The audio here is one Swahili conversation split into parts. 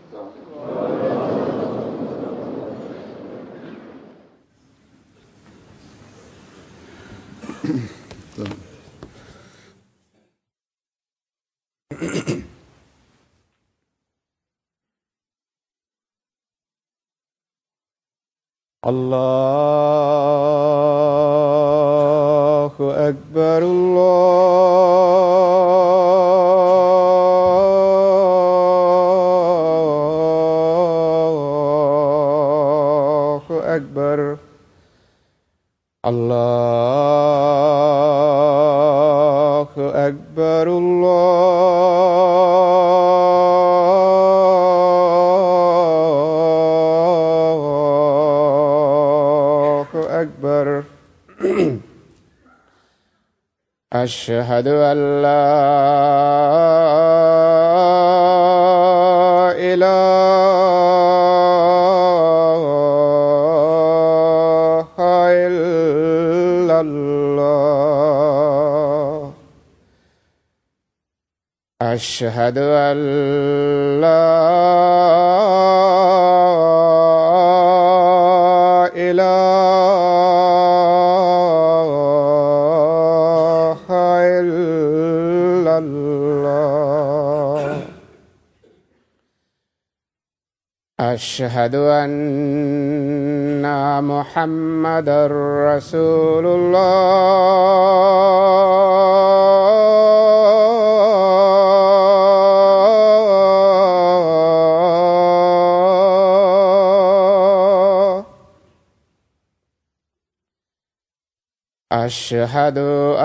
الله أكبر الله أكبر الله أكبر الله أكبر أشهد أن لا إله إلا الله أشهد أن لا إله إلا الله أشهد أن محمد رسول الله أشهد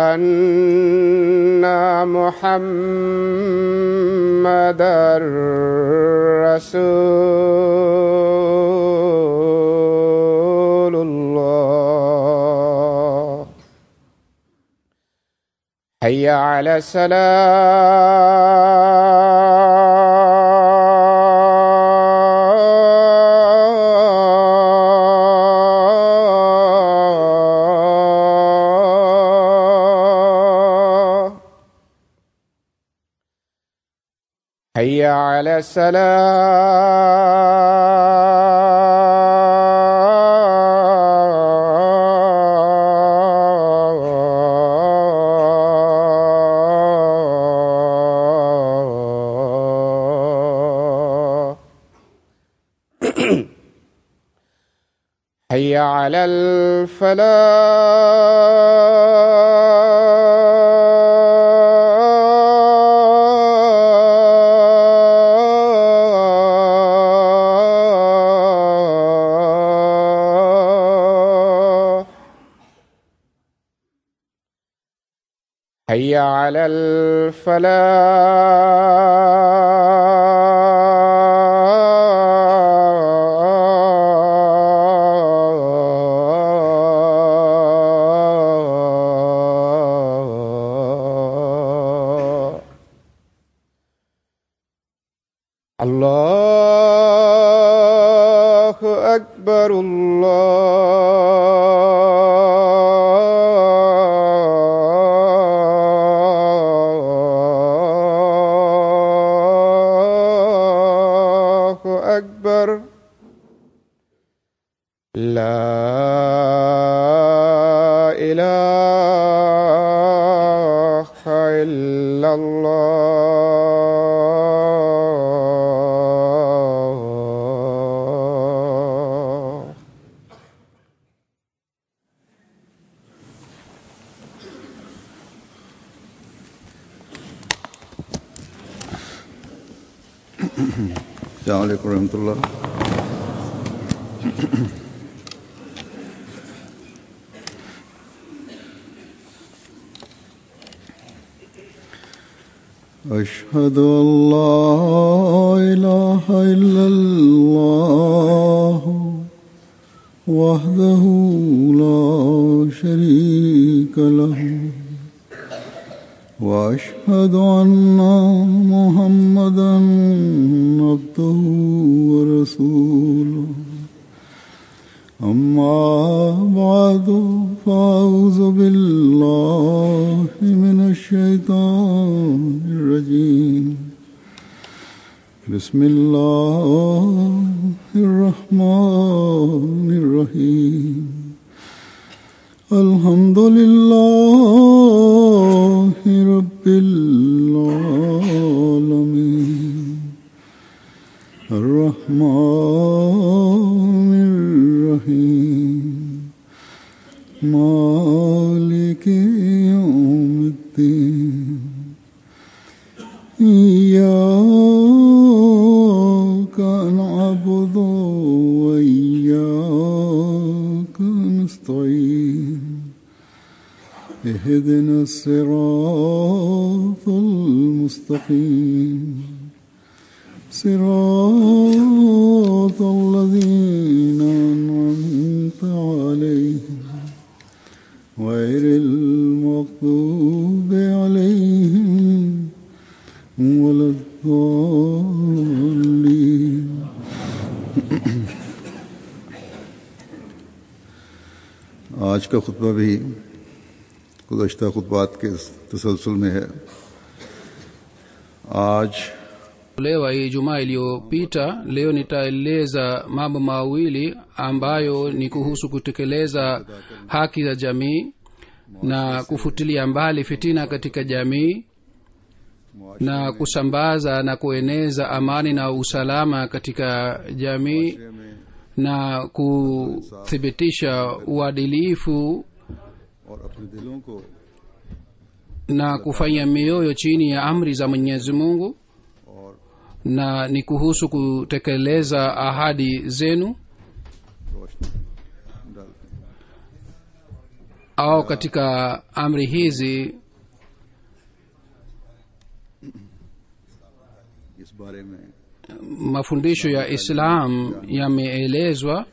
أن محمد رسول الله حي على السلام حي على السلام حي على الفلاح حي على الفلاح الله أكبر الله أكبر لا إله إلا الله السلام عليكم ورحمة الله أشهد أن لا إله إلا الله وحده لا شريك له وأشهد أن محمدا عبده ورسوله أما بعد فأعوذ بالله من الشيطان الرجيم بسم الله الرحمن الرحيم الحمد لله رب العالمين الرحمن الرحيم مالك يوم الدين إياك نعبد وإياك نستعين اهدنا الصراط المستقيم صراط الذين أنعمت عليهم غير المغضوب عليهم ولا الضالين आज का खुतबा भी गुजशत खुतबात के तसलसल में है आज lewa ijumaa iliyopita leo nitaeleza mambo mawili ambayo ni kuhusu kutekeleza haki za jamii na kufutilia mbali fitina katika jamii na kusambaza na kueneza amani na usalama katika jamii na kuthibitisha uadilifu और अपने दिलों को na kufanya mioyo chini ya amri za mwenyezi mungu और na ni kuhusu kutekeleza ahadi zenu रोशनी डालते हैं au katika amri hizi इस बारे में mafundisho ya islam yameelezwa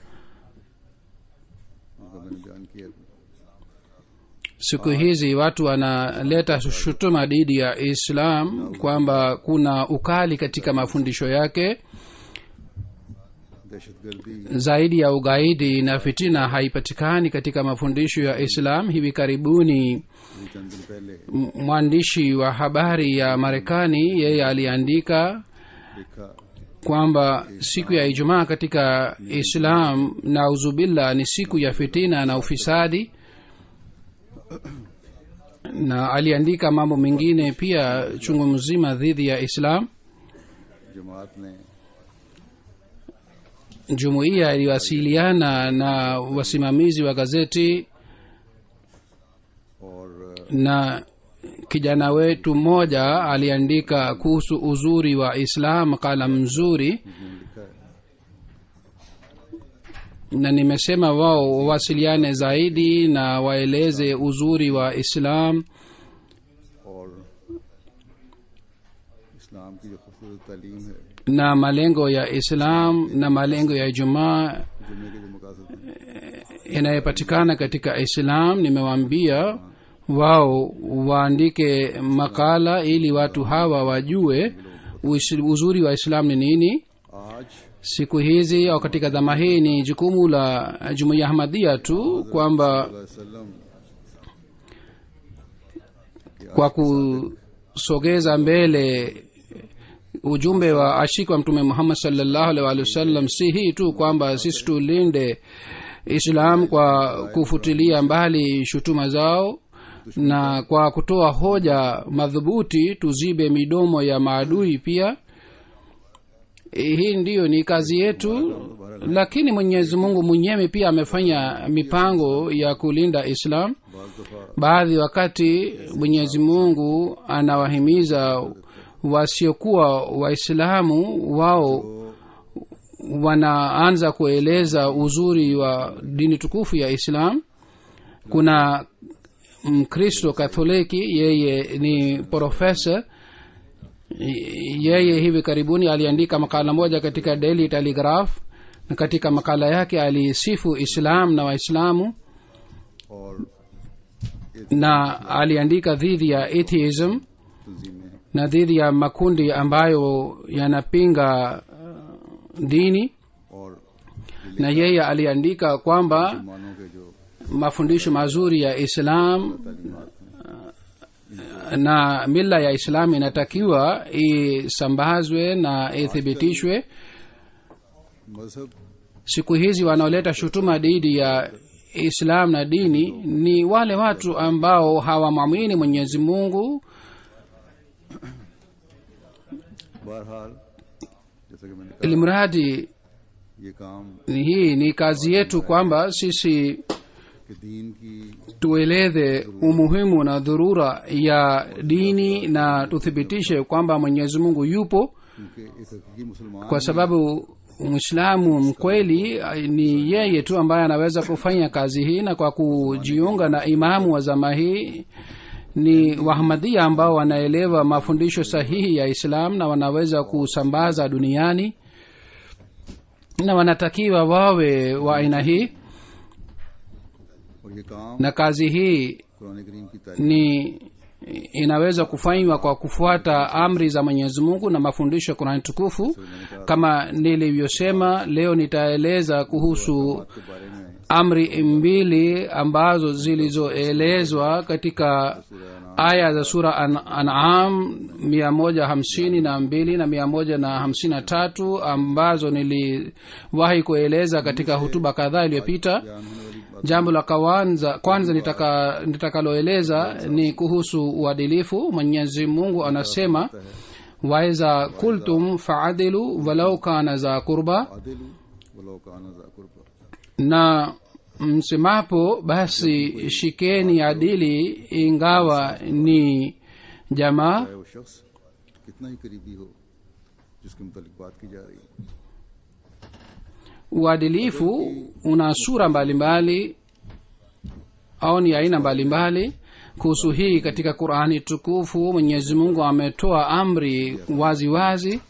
उनका मैंने बयान किया था। siku hizi watu wanaleta shutuma dhidi ya islam kwamba kuna ukali katika mafundisho yake दहशतगर्दी zaidi ya ugaidi na fitina haipatikani katika mafundisho ya islam hivi karibuni अभी चंद दिन पहले m- mwandishi wa habari ya marekani yeye aliandika लिखा kwamba siku ya ijumaa katika islam na uzubillah ni siku ya fitina na ufisadi na aliandika mambo mengine pia chungu mzima dhidi ya islam जमात ने jumuiya iliwasiliana na wasimamizi wa gazeti और na kijana wetu mmoja aliandika kuhusu uzuri wa islam kala mzuri उन्होंने लिखा है na nimesema wao wawasiliane zaidi na waeleze uzuri wa islam और इस्लाम की जो खूबसूरत तालीम है na malengo ya islam na malengo ya ijumaa जुम्मे के जो मकासद हैं yanayopatikana katika islam nimewaambia wao waandike makala ili watu hawa wajue uis- uzuri wa islam ni nini आज siku hizi au katika dhama hii ni jukumu la jumuiya ahmadia tu kwamba वसल्लम kwa kusogeza mbele ujumbe wa ashiki wa mtume muhammad salllahu alih walih wasallam si hii tu kwamba sisi tulinde islam kwa kufutilia mbali shutuma zao na kwa kutoa hoja madhubuti tuzibe midomo ya maadui pia hii ndiyo ni kazi yetu lakini mwenyezi mungu mwenyewe pia amefanya mipango ya kulinda islam बाज दफा baadhi wakati mwenyezi mungu anawahimiza wasiokuwa waislamu wao wanaanza kueleza uzuri wa dini tukufu ya islam kuna mkristo katholiki yeye ni profesa yeye hivi karibuni aliandika makala moja katika daily telegraph na katika makala yake alisifu islam na waislamu और na aliandika dhidi ya atheism तंजीमें na dhidi ya makundi ambayo yanapinga uh, dini और na yeye aliandika kwamba मानों के जो mafundisho mazuri ya islam तालीमत हैं na mila ya islam inatakiwa isambazwe na ithibitishwe मजहब siku hizi wanaoleta shutuma dhidi ya islam na dini ni wale watu ambao hawamwamini mwenyezi mungu बहरहाल जैसा कि मैंने ili mradi कहा ये काम hii ni kazi yetu kwamba sisi कि दीन की tueleze umuhimu na dhurura ya dini na tuthibitishe kwamba mwenyezi mungu yupo क्योंकि एक हकीकी मुसलमान kwa sababu mwislamu mkweli eh, ni yeye tu ambaye anaweza kufanya kazi hii na kwa kujiunga na imamu wa zama hii ni wahmadhia ambao wanaelewa mafundisho sahihi ya islam na wanaweza kusambaza duniani na wanatakiwa wawe wa aina hii और ये काम na kazi hii Quran करीम की तारीफ ni inaweza kufanywa kwa kufuata amri za mwenyezi mungu na mafundisho ya kurani tukufu kama nilivyosema leo nitaeleza kuhusu के बारे में amri mbili ambazo zilizoelezwa katika aya za sura an, anam mia moja hamsini na mbili na mia moja na hamsini na tatu ambazo niliwahi kueleza katika hutuba kadhaa iliyopita बयान होने वाली बात jambo la kwanza kwanza nitaka- nitakaloeleza ni kuhusu uadilifu mwenyezi mungu anasema waiza kultum faadilu walau kana za kurba आदिलु वलो कान ज़ा कुर्बा na msemapo basi shikeni adili ingawa ni jamaa चाहे वो शख्स कितना ही करीबी हो जिसके मुतालिक बात की जा रही है uadilifu una sura mbalimbali au ni aina mbalimbali kuhusu hii katika qurani tukufu mwenyezi mungu ametoa amri wazi wazi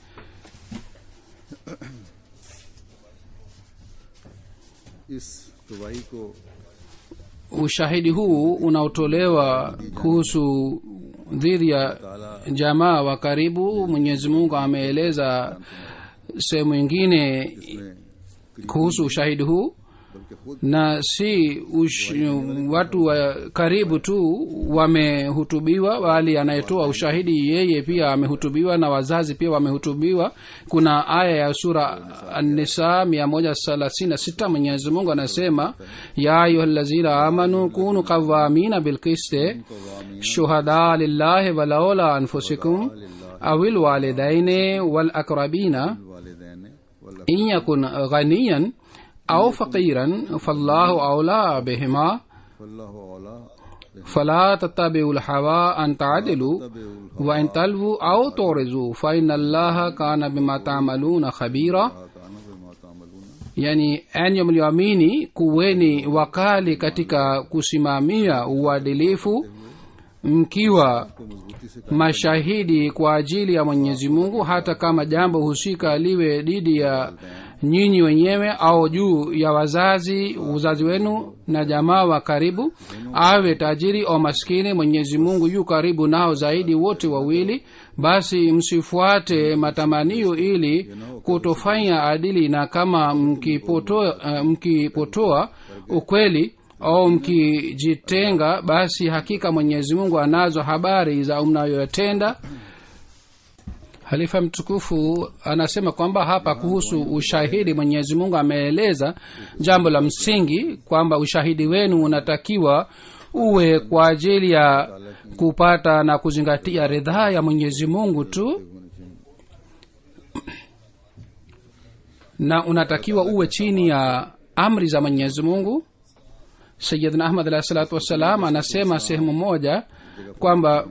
इस गवाही को ushahidi huu unaotolewa kuhusu dhidi ya jamaa wa karibu mwenyezi mungu ameeleza sehemu ingine इसमें kuhusu ushahidi huu बल्कि खुद na si ush, watu wa karibu tu wamehutubiwa bali anayetoa ushahidi yeye pia amehutubiwa na wazazi pia wamehutubiwa kuna aya ya sura nisa mia moja thelathini na sita mwenyezi mungu anasema ya ayuha lazina amanu kunu qawamina bilkiste shuhada lillahi walaula anfusikum awil walidaini walakrabina वालिदैन वल्ला in yakun ghaniyan au faqiran fallahu aula bihima फल्लाह औला fala tattabiu lhawa an taadilu wa in talwu au turizu faina allaha kana bima tamaluna khabira काना बिमा तामलून yani enye mlioamini kuweni wakali katika kusimamia uadilifu mkiwa को मजबूती से mashahidi kwa ajili ya mwenyezi mungu hata kama jambo husika liwe dhidi ya nyinyi wenyewe au juu ya wazazi uzazi wenu na jamaa wa karibu awe tajiri au maskini mwenyezi mungu yu karibu nao zaidi wote wawili basi msifuate matamanio ili kutofanya adili na kama mkipotoa, uh, mkipotoa ukweli au mkijitenga basi hakika mwenyezi mungu anazo habari za mnayoyatenda halifa mtukufu anasema kwamba hapa kuhusu ushahidi mwenyezi mungu ameeleza jambo la msingi kwamba ushahidi wenu unatakiwa uwe kwa ajili ya kupata na kuzingatia ridhaa ya mwenyezi mungu tu na unatakiwa uwe chini ya amri za mwenyezi mungu sayidna ahmad alahi salatu wassalam anasema sehemu moja kwamba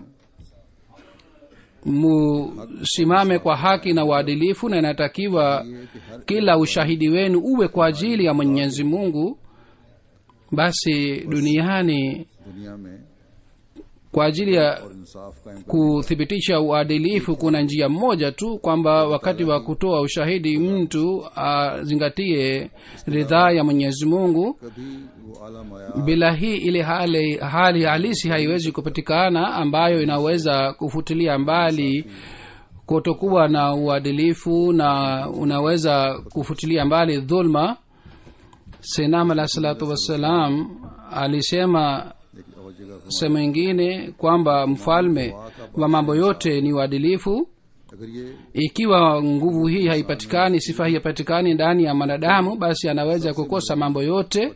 musimame kwa haki na uadilifu na inatakiwa kila ushahidi wenu uwe kwa ajili ya mwenyezi mungu basi duniani दुनिया में kwa ajili ya इंसाफ कायम kuthibitisha uadilifu kuna njia moja tu kwamba wakati wa kutoa ushahidi mtu azingatie ridhaa ya mwenyezi mungu कभी वो आला माया bila hii ile hali, hali halisi haiwezi kupatikana ambayo inaweza kufutilia mbali kutokuwa na uadilifu na unaweza kufutilia mbali dhulma senam alah salatu wassalam alisema जगह sehemu ingine kwamba mfalme wa mambo yote ni uadilifu अगर ये ikiwa nguvu hii haipatikani sifa hii haipatikani ndani ya mwanadamu basi anaweza kukosa mambo yote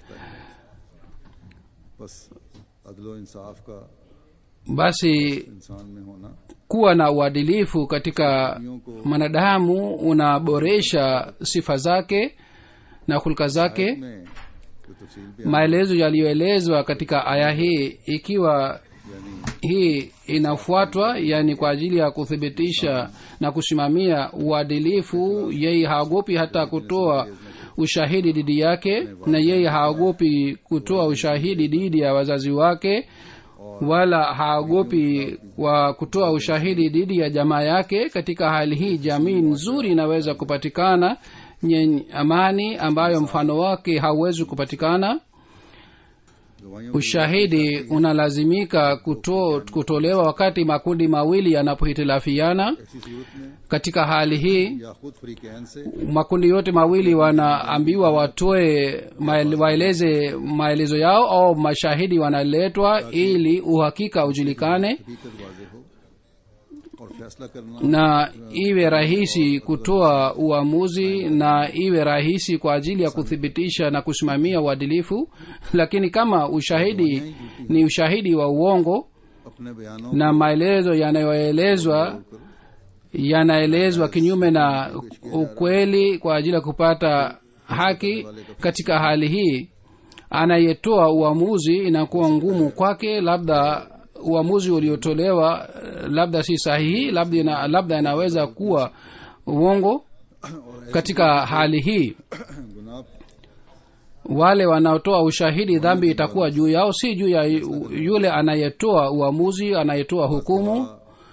बस अदलो इंसाफ का basi इंसान में होना kuwa na uadilifu katika mwanadamu unaboresha sifa zake na hulka zake में जो तफसील भी maelezo yaliyoelezwa katika aya hii ikiwa hii inafuatwa yani kwa ajili ya kuthibitisha na kusimamia uadilifu yeye haogopi hata kutoa ushahidi dhidi yake na yeye haogopi kutoa ushahidi dhidi ya wazazi wake wala haogopi kwa kutoa ushahidi dhidi ya jamaa yake katika hali hii jamii nzuri inaweza kupatikana yenye amani ambayo mfano wake hauwezi kupatikana गवाहियों ushahidi unalazimika kuto, kutolewa wakati makundi mawili yanapohitilafiana ऐसी सूरत में katika hali hii या खुद फरीकैन से makundi yote mawili wanaambiwa watoe maele, waeleze maelezo yao au mashahidi wanaletwa ili uhakika ujulikane हकीकत वाजे हो और फैसला करना na iwe rahisi kutoa uamuzi na iwe rahisi kwa ajili ya kuthibitisha na kusimamia uadilifu lakini kama ushahidi ni ushahidi wa uongo अपने बयानों na maelezo yanayoelezwa yanaelezwa kinyume na ukweli kwa ajili ya kupata haki katika hali hii anayetoa uamuzi inakuwa ngumu kwake labda uamuzi uliotolewa eh, labda si sahihi labda, ina, labda inaweza kuwa uongo katika hali hii गुनाह wale wanaotoa ushahidi dhambi itakuwa juu yao si juu ya yu- yule anayetoa uamuzi anayetoa hukumu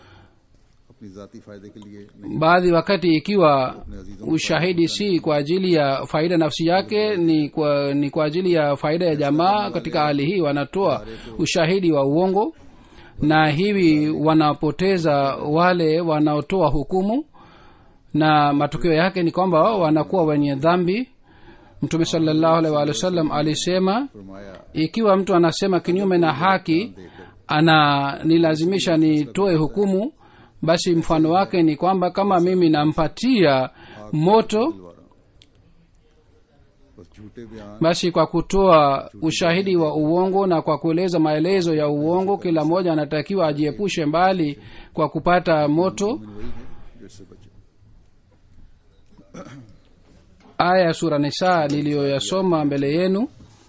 अपनी जाती फायदे के लिए नहीं baadhi wakati ikiwa ushahidi si kwa ajili ya faida nafsi yake ni kwa, ni kwa ajili ya faida ya jamaa katika hali hii wanatoa ushahidi wa uongo na hivi wanapoteza wale wanaotoa hukumu na matokeo yake ni kwamba wao wanakuwa wenye dhambi mtume salllahu alaihi waalihi wasallam alisema फरमाया ikiwa mtu anasema kinyume na haki ana nilazimisha nitoe hukumu basi mfano wake ni kwamba kama mimi nampatia moto बस झूठे बयान basi kwa kutoa ushahidi wa uongo na kwa kueleza maelezo ya uongo kila mmoja anatakiwa ajiepushe mbali kwa kupata moto वही है जिससे बचे aya ya sura nisaa niliyoyasoma mbele yenu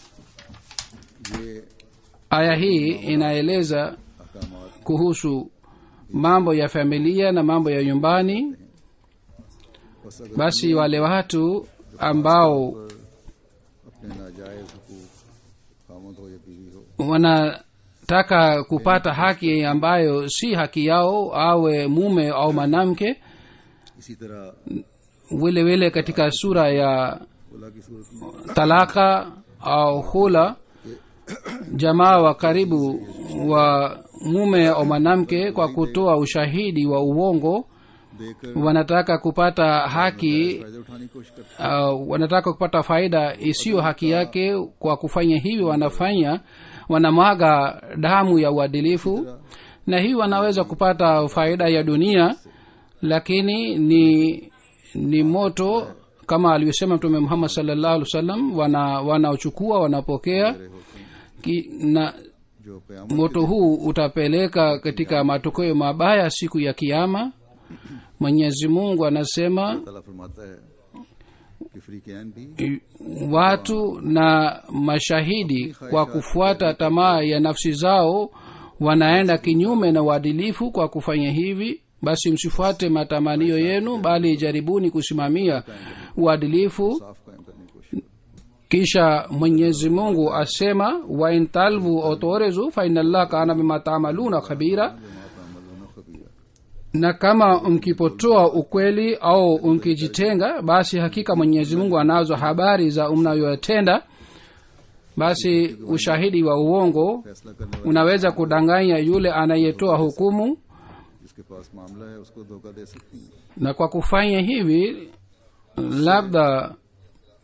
ये aya hii inaeleza अहकामात kuhusu mambo ya familia na mambo ya nyumbani बस अगर basi wale watu ambao अपने नाजायज हकूक खामद हो या बीवी हो wanataka kupata haki ambayo si haki yao awe mume au mwanamke इसी तरह vile vile katika sura ya खुला की सूरत में talaka au hula jamaa wa karibu wa mume au mwanamke kwa kutoa ushahidi wa uongo देकर wanataka kupata haki फायदे उठाने की कोशिश करते uh, wanataka kupata faida isiyo haki yake kwa kufanya hivi wanafanya wanamwaga damu ya uadilifu na hii wanaweza kupata faida ya dunia lakini ni ni moto kama alivyosema mtume muhammad salllahu alih wa sallam wana wanaochukua wanapokea ki, na जो कयामत moto huu utapeleka katika matokeo mabaya siku ya kiama mwenyezi mungu anasema ताला फरमाता है कि फरीकैन भी watu na mashahidi kwa kufuata tamaa ya nafsi zao wanaenda kinyume na uadilifu kwa kufanya hivi basi msifuate matamanio yenu bali jaribuni kusimamia uadilifu साफ कायम करने की कोशिश kisha mwenyezi mungu asema wain talvu otorezu fainallah kana bima tamaluna khabira तामलून खबीरा na kama mkipotoa ukweli au mkijitenga basi hakika mwenyezi mungu anazo habari za mnayoyatenda basi ushahidi wa uongo फैसला करने वाले unaweza kudanganya yule anayetoa hukumu जिसके पास मामला है उसको धोखा दे सकती हैं na kwa kufanya hivi labda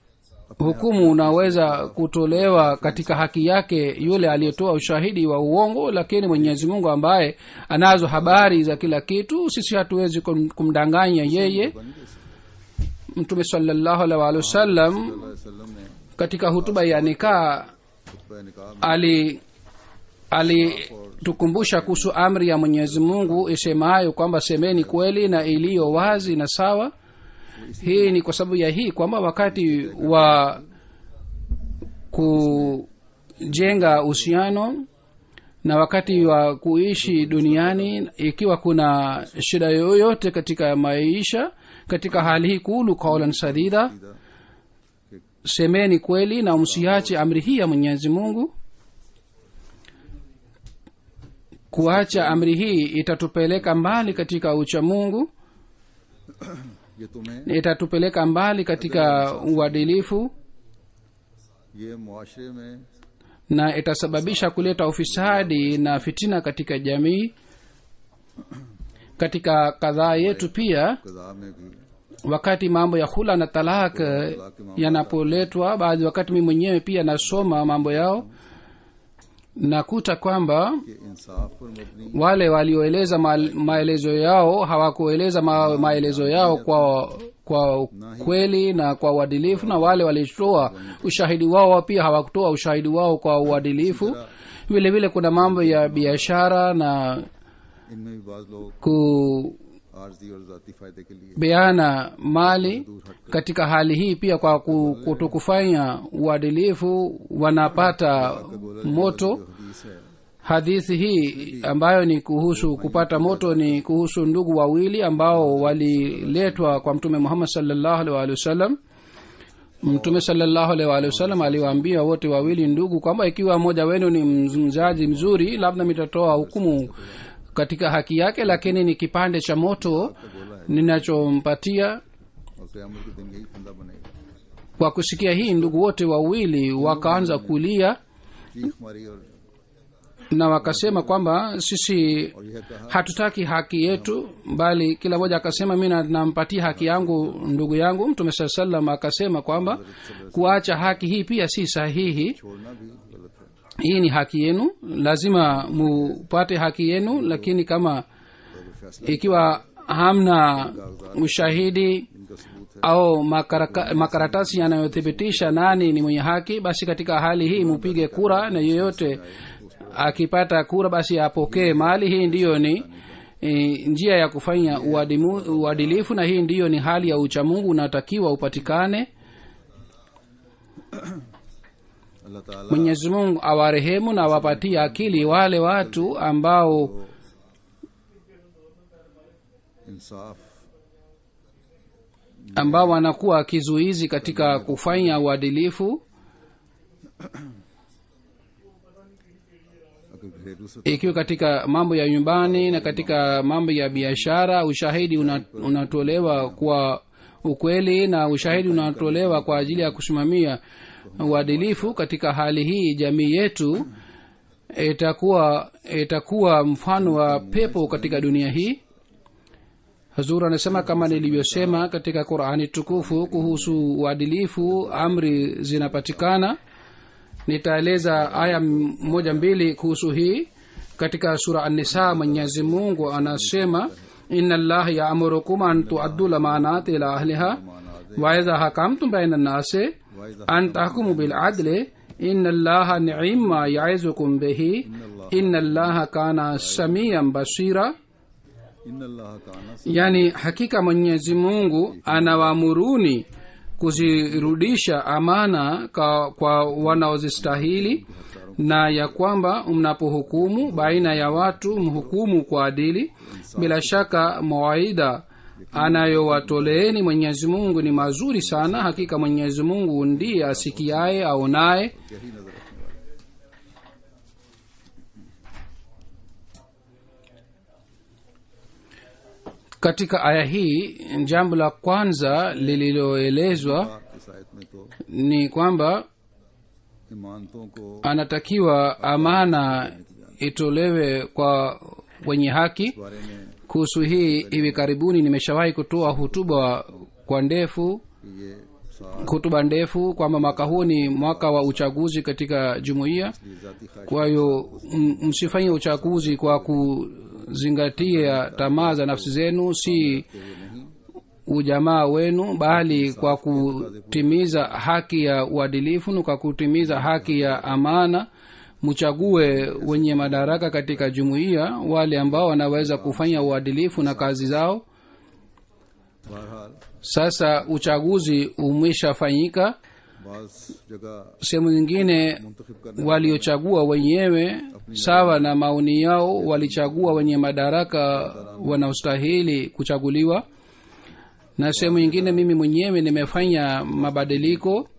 hukumu unaweza kutolewa katika haki yake yule aliyetoa ushahidi wa uongo lakini mwenyezi mungu ambaye anazo habari za kila kitu sisi hatuwezi kum- kumdanganya yeye mtume salallahu alaihi waalihi wasallam वसल्लम ने katika hutuba ya nikaa खुतबा निकाह में ali alitukumbusha kuhusu amri ya mwenyezi mungu isemayo kwamba semeni kweli na iliyo wazi na sawa hii ni kwa sababu ya hii kwamba wakati wa kujenga uhusiano na wakati wa kuishi duniani ikiwa kuna shida yoyote katika maisha katika hali hii kulu kaulan sadida semeni kweli na msiache amri hii ya mwenyezi mungu kuacha amri hii itatupeleka mbali katika ucha mungu ये तुम्हें itatupeleka mbali katika uadilifu ये मुआशरे में na itasababisha kuleta ufisadi na fitina katika jamii katika kadhaa yetu pia कजा में भी wakati mambo ya hula na talak eh, yanapoletwa baadhi wakati mi mwenyewe pia nasoma mambo yao nakuta kwamba कि इंसाफ पर मबनी wale walioeleza ma, maelezo yao hawakueleza ma, maelezo yao kwa kwa kweli na kwa uadilifu na wale walitoa ushahidi wao pia hawakutoa ushahidi wao kwa uadilifu vile vile kuna mambo ya biashara na इनमें भी बाज लोग आर्जी और जाती फायदे के लिए kubeana mali katika hali hii pia kwa ku- kutokufanya uadilifu wanapata moto हदीस है hadithi hii ambayo ni kuhusu kupata moto ni kuhusu ndugu wawili ambao waliletwa kwa mtume muhammad salllahu alih waalihi wasallam mtume salllahu alih waalihi wasallam aliwaambia wote wawili ndugu kwamba ikiwa mmoja wenu ni mzaji mzuri labda mitatoa hukumu katika haki yake lakini ni kipande cha moto ninachompatia और क़यामत के दिन यही फंदा बनेगा kwa kusikia hii ndugu wote wawili wakaanza kulia चीख मारी और na wakasema kwamba sisi और यह कहा hatutaki haki yetu bali kila mmoja akasema mi na- nampatia haki yangu ndugu yangu mtume saa salam akasema kwamba kuacha haki hii pia si sahihi छोड़ना भी गलत है hii ni haki yenu lazima mupate haki yenu lakini kama ikiwa hamna ushahidi इनका सबूत है au makaraka, makaratasi yanayothibitisha nani ni mwenye haki basi katika hali hii mupige kura na yeyote akipata kura basi apokee mali hii ndiyo ni e, njia ya kufanya uadimu, uadilifu na hii ndiyo ni hali ya uchamungu unatakiwa upatikane अल्लाह ताला mwenyezi mungu awarehemu na awapatie akili wale watu ambao इंसाफ ambao wanakuwa kizuizi katika kufanya uadilifu अगर घरेलू से ikiwa katika mambo ya nyumbani na katika mambo ya biashara ushahidi una, unatolewa kwa ukweli na ushahidi unatolewa kwa ajili ya kusimamia uadilifu katika hali hii jamii yetu itakuwa itakuwa mfano wa pepo katika dunia hii hazur anasema kama nilivyosema katika qurani tukufu kuhusu uadilifu amri zinapatikana nitaeleza aya m- moja mbili kuhusu hii katika sura annisa mwenyezi mungu anasema ina llaha yaamurukum an tuaddu lamanati ila ahliha waidha hakamtum baina nnasi an tahkumu biladli ina llaha niima yaizukum bihi ina llaha kana samian basira इन अल्लाह का आना yani hakika mwenyezi mungu anawaamuruni kuzirudisha amana kwa, kwa wanaozistahili na ya kwamba mnapohukumu baina ya watu mhukumu kwa adili bila shaka mawaidha anayowatoleeni mwenyezi mungu ni mazuri sana hakika mwenyezi mungu ndiye asikiaye aonaye यही नजर रखने वाले katika aya hii jambo la kwanza lililoelezwa पाक इस आयत में तो ni kwamba इमानतों को anatakiwa amana itolewe kwa wenye haki इस बारे में kuhusu hii hivi karibuni nimeshawahi kutoa hutuba kwa ndefu कि ये hutuba ndefu kwamba mwaka huu ni mwaka wa uchaguzi katika jumuiya ये जाती ख्वाहिश kwa hiyo m- msifanye uchaguzi kwa kuzingatia tamaa za nafsi zenu si ujamaa wenu bali kwa kutimiza haki ya uadilifu na kwa kutimiza haki ya amana mchague wenye madaraka katika jumuiya wale ambao wanaweza kufanya uadilifu na kazi zao बहरहाल sasa uchaguzi umeshafanyika बाज जगह sehemu nyingine मुंतखब करने waliochagua wenyewe sawa na maoni yao walichagua wenye madaraka wanaostahili kuchaguliwa na sehemu nyingine mimi mwenyewe nimefanya mabadiliko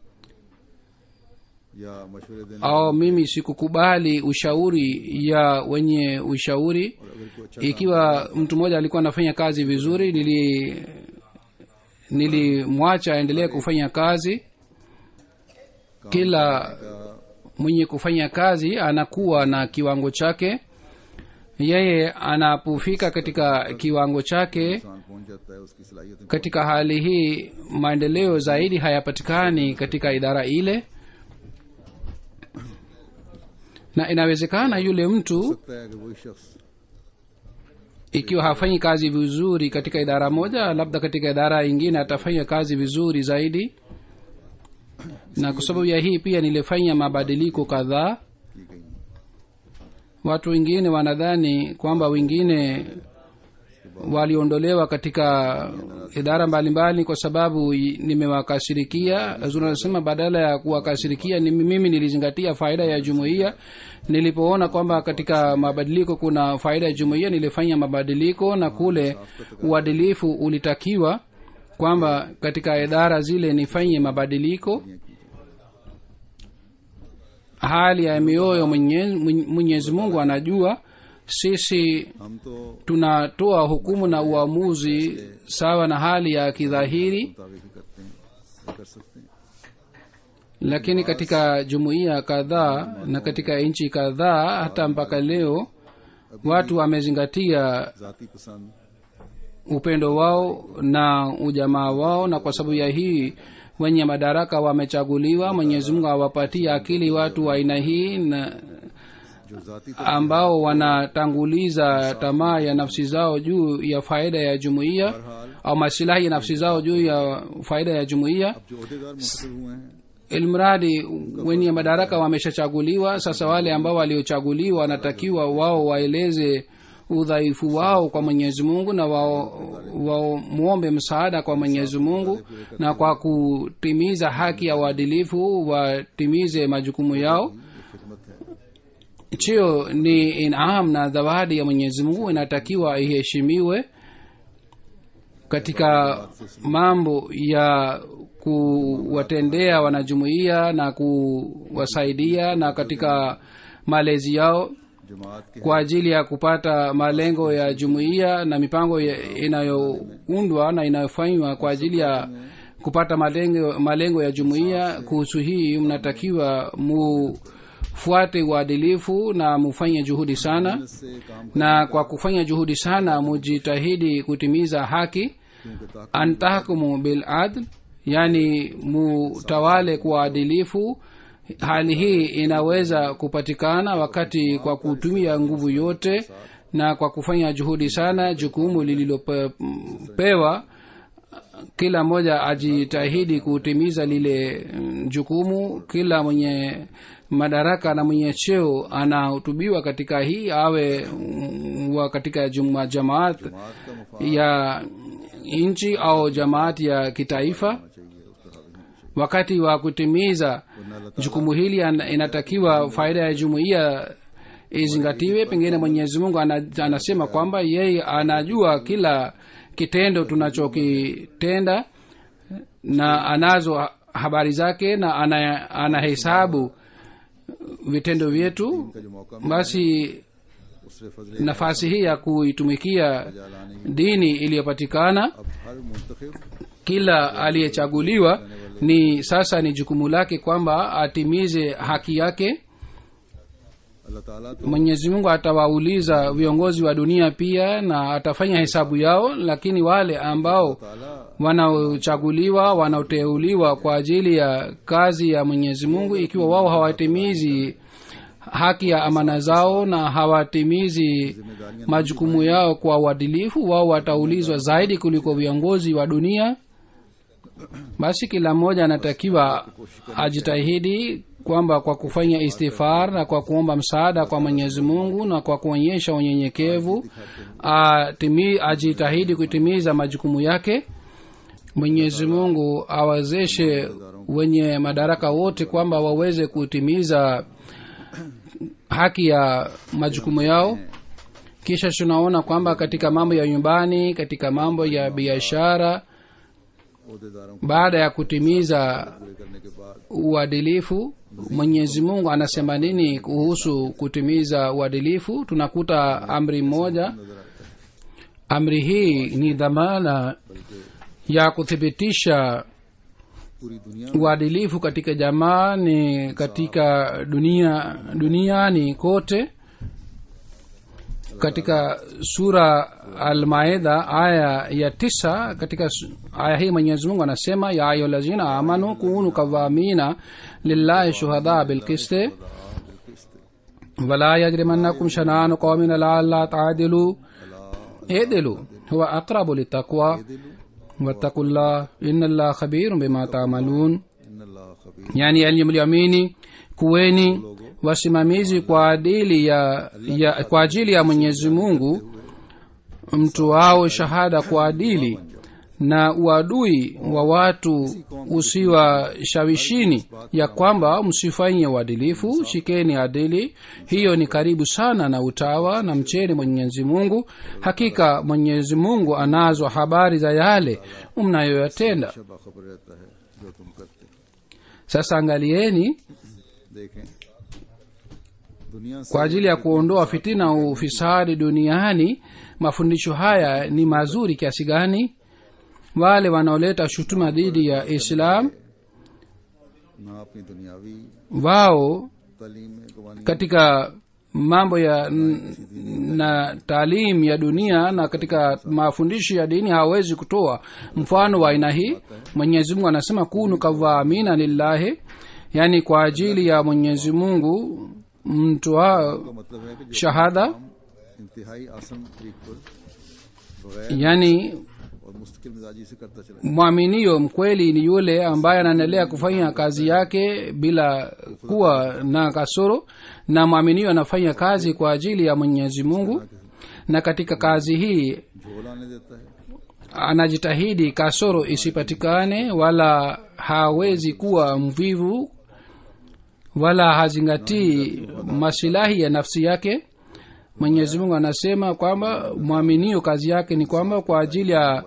या मशवरे देने au mimi sikukubali ushauri ya wenye ushauri और अगर कोई अच्छा ikiwa mtu mmoja alikuwa anafanya kazi vizuri nili nilimwacha aendelee kufanya kazi kila mwenye kufanya kazi anakuwa na kiwango chake yeye anapofika katika kiwango chake इंसान पहुंच जाता है उसकी सलाहियतें katika hali hii maendeleo zaidi hayapatikani katika idara ile na inawezekana yule mtu सकता है कि वही शख्स ikiwa hafanyi kazi vizuri katika idara moja labda katika idara ingine atafanya kazi vizuri zaidi na kwa sababu ya hii pia nilifanya mabadiliko kadhaa की गई watu wengine wanadhani kwamba wengine waliondolewa katika idara mbalimbali kwa sababu i- nimewakashirikia Hazur anasema badala ya kuwakashirikia ni mimi nilizingatia faida ya jumuiya nilipoona kwamba katika mabadiliko kuna faida ya jumuiya nilifanya mabadiliko na kule uadilifu ulitakiwa kwamba katika idara zile nifanye mabadiliko hali ya mioyo Mwenye- mwenyezi mungu anajua sisi हम तो tunatoa hukumu na uamuzi sawa na hali ya kidhahiri मुताबिक ही करते हैं या कर सकते हैं lakini katika jumuiya kadhaa na katika nchi kadhaa hata mpaka leo watu wamezingatia जाति पसंद upendo wao na ujamaa wao na kwa sababu ya hii wenye madaraka wamechaguliwa mwenyezi mungu awapatie akili watu wa aina hii na जो जाति ambao wanatanguliza tamaa ya nafsi zao juu ya faida ya jumuiya au masilahi ya nafsi zao juu ya faida ya jumuiya जो अहदेदार मुंतखब हुए हैं ilmradi wenye madaraka wameshachaguliwa sasa wale ambao waliochaguliwa wanatakiwa wao waeleze udhaifu wao kwa mwenyezi mungu na wao wamwombe msaada kwa mwenyezi mungu na kwa kutimiza haki ya uadilifu watimize majukumu yao खिदमत है chio ni inam na zawadi ya mwenyezi mungu inatakiwa iheshimiwe katika mambo ya kuwatendea wanajumuiya na kuwasaidia na katika malezi yao जमात के kwa ajili ya kupata malengo ya jumuiya na mipango ya- inayoundwa na inayofanywa kwa ajili ya kupata malengo, malengo ya jumuiya kuhusu hii mnatakiwa mufuate uadilifu na mufanye juhudi sana से काम na kwa kufanya juhudi sana mujitahidi kutimiza haki क्योंकि ताकत antahkumu bil adl yani mutawale kwa adilifu hali hii inaweza kupatikana wakati kwa kutumia nguvu yote na kwa kufanya juhudi sana jukumu lililopewa kila mmoja ajitahidi kutimiza lile mm, jukumu kila mwenye madaraka na mwenye cheo anahutubiwa katika hii awe mm, wa katika juma jamaat जमात का मुफाद ya nchi au jamaati ya kitaifa चाहिए उस पर हावी होना चाहिए wakati wa kutimiza वरना अल्लाह jukumu hili an- inatakiwa faida ya jumuiya izingatiwe pengine mwenyezi mungu ana, anasema kwamba yeye anajua kila kitendo tunachokitenda na anazo ha- habari zake na ana, anahesabu vitendo vyetu का जो मौका basi उससे फजले nafasi hii ya kuitumikia लाने dini iliyopatikana अब हर मुंतखब kila aliyechaguliwa ni sasa ni jukumu lake kwamba atimize haki yake अल्लाह ताला तो mwenyezi mungu atawauliza viongozi wa dunia pia na atafanya hesabu yao lakini wale ambao ताला wanaochaguliwa wanaoteuliwa kwa ajili ya kazi ya mwenyezi mungu ikiwa wao hawatimizi haki ya amana zao na hawatimizi majukumu yao kwa uadilifu wao wataulizwa zaidi kuliko viongozi wa dunia basi kila mmoja anatakiwa ajitahidi kwamba kwa kufanya istighfar na kwa kuomba msaada kwa mwenyezi mungu na kwa kuonyesha unyenyekevu atimi- ajitahidi kutimiza majukumu yake mwenyezi mungu awawezeshe wenye madaraka wote kwamba waweze kutimiza haki ya majukumu yao kisha tunaona kwamba katika mambo ya nyumbani katika mambo ya biashara अहदेदारों को baada ya kutimiza पूरे करने के बाद uadilifu mwenyezi mungu anasema nini kuhusu kutimiza uadilifu tunakuta amri moja amri hii ni dhamana ya kuthibitisha पूरी दुनिया uadilifu katika jamaa ni katika dunia duniani kote katika sura almaida aya ya tisa katika su- aya hii mwenyezi mungu anasema ya ayuhallazina amanu kunu kawamina lillahi shuhada bilkiste wala yajrimannakum shananu qaumin ala alla taadilu edilu huwa aqrabu litaqwa wattaqu llah inna llah khabirun bima tamalun इन अल्लाह खबीर yani yenye mliamini kuweni wasimamizi kwa ajili ya, ya kwa ajili ya mwenyezi mungu mtu wao shahada kwa adili na uadui wa watu usiwashawishini ya kwamba msifanye uadilifu shikeni adili hiyo ni karibu sana na utawa na mcheni mwenyezi mungu hakika mwenyezi mungu anazo habari za yale mnayoyatenda शबा खबर रहता है जो तुम करते हो। sasa angalieni देखें दुनिया से kwa ajili ya kuondoa fitina na ufisadi duniani mafundisho haya ni mazuri kiasi gani wale wanaoleta shutuma dhidi ya islam ना अपनी दुनियावी wao तालीम में कवानी katika mambo ya n- na taalim ya dunia na katika mafundisho ya dini hawawezi kutoa mfano wa aina hii mwenyezi mungu anasema kunu kavaamina lillahi yaani kwa ajili ya mwenyezi mungu mtoa का मतलब है कि जो shahada हम इंतहाई आसान तरीक पर बगैर yaani और मुस्तकिल मिजाजी से करता चला mwaminio mkweli ni yule ambaye anaendelea kufanya kazi yake bila kuwa na kasoro na mwaminio anafanya kazi kwa ajili ya mwenyezi mungu na katika kazi hii झोल आने देता है anajitahidi kasoro isipatikane wala hawezi kuwa mvivu wala hazingatii masilahi ya nafsi yake mwenyezi mungu anasema kwamba mwaminio kazi yake ni kwamba kwa ajili ya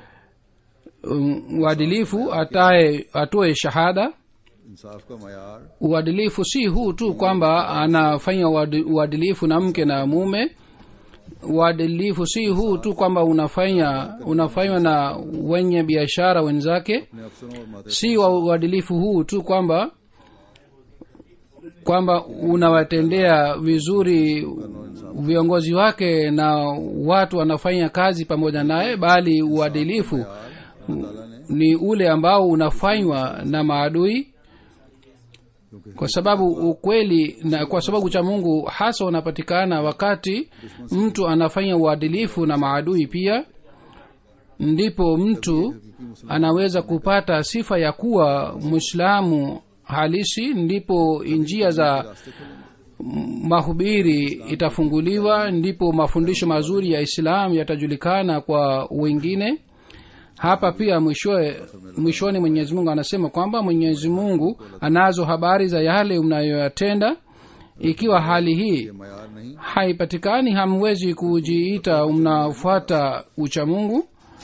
um, uadilifu atae atoe shahada इंसाफ का मैार uadilifu si huu tu kwamba anafanya uadi- uadilifu na mke na mume uadilifu si huu tu kwamba unafanya unafanywa na wenye biashara wenzake अपने अफसरों और माते si wa uadilifu huu tu kwamba kwamba unawatendea vizuri viongozi wake na watu wanafanya kazi pamoja naye bali uadilifu ताला ने ni ule ambao unafanywa na maadui kwa sababu ukweli na kwa sababu cha mungu hasa unapatikana wakati mtu anafanya uadilifu na maadui pia ndipo mtu anaweza kupata sifa ya kuwa mwislamu halisi ndipo njia za mahubiri itafunguliwa ndipo mafundisho mazuri ya islam yatajulikana kwa wengine hapa pia mwishoe mwishoni mwenyezi mungu anasema kwamba mwenyezi mungu anazo habari za yale mnayoyatenda ikiwa hali hii मैार नहीं haipatikani hamwezi kujiita mnafuata ucha mungu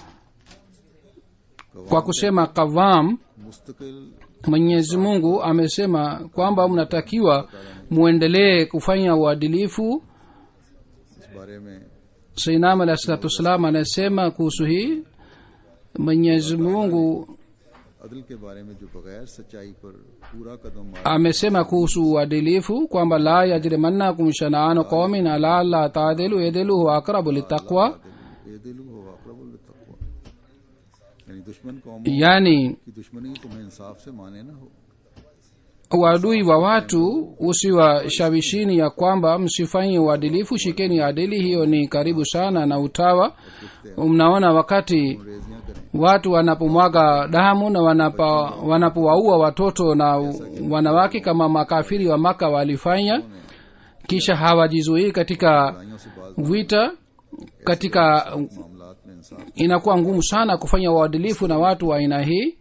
kwa kusema kavam मुस्तकिल mwenyezi mungu amesema kwamba mnatakiwa mwendelee kufanya uadilifu इस बारे में sainam alahi salatu wassalam anasema kuhusu hii mwenyezi mungu अदल के बारे में जो बगैर सच्चाई पर पूरा कदम मार amesema kuhusu uadilifu kwamba la yajrimannakum shana'anu qaumin ala alla taadilu idilu huwa aqrabu littaqwa ये दिल हो अकरबुल तकवा यानी दुश्मन कौमों yani की दुश्मनी तुम्हें इंसाफ से माने ना हो uadui wa watu usiwashawishini ya kwamba msifanye uadilifu shikeni adili hiyo ni karibu sana na utawa mnaona wakati रेजियां करें watu wanapomwaga damu na wanapa- wanapowaua watoto na wanawake kama makafiri wa maka walifanya kisha hawajizuii katika बुराइयों से बाज vita katika मामलात में इंसाफ inakuwa ngumu sana kufanya uadilifu na watu wa aina hii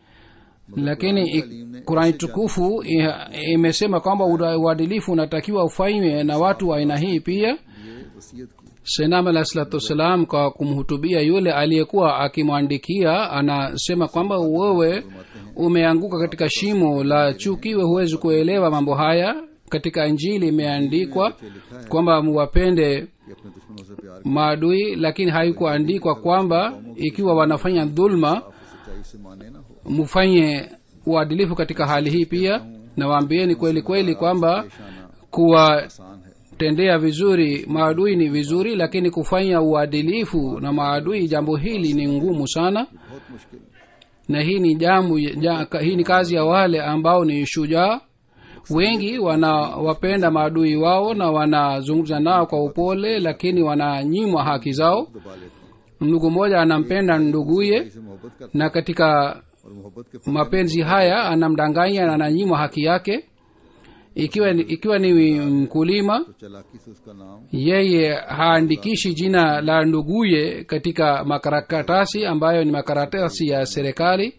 lakini i- kurani tukufu i- imesema kwamba ura- uadilifu unatakiwa ufanywe na watu wa aina hii pia ये वसीयत की senam alah salatu wassalam kwa kumhutubia yule aliyekuwa akimwandikia anasema kwamba wewe umeanguka katika shimo la chuki we huwezi kuelewa mambo haya katika injili imeandikwa kwamba muwapende कि अपने दुश्मनों से प्यार maadui lakini haikuandikwa kwamba ikiwa wanafanya dhulma की सच्चाई से माने ना हो mufanye uadilifu katika hali hii pia na waambieni kweli kweli kwamba पेशाना kuwatendea आसान है vizuri maadui ni vizuri lakini kufanya uadilifu na maadui jambo hili ni ngumu sana बहुत मुश्किल na hii ni jambo ja, hii ni kazi ya wale ambao ni shujaa wengi wanawapenda maadui wao na wanazungumza nao kwa upole lakini wananyimwa haki zao दबा लेते हैं ndugu mmoja anampenda nduguye इसे मोहब्बत कर na katika और मोहब्बत के mapenzi haya anamdanganya na ananyimwa haki yake ikiwa ikiwa ni mkulima तो चलाकी से उसका नाम yeye haandikishi jina la nduguye katika makaratasi ambayo ni makaratasi ya serikali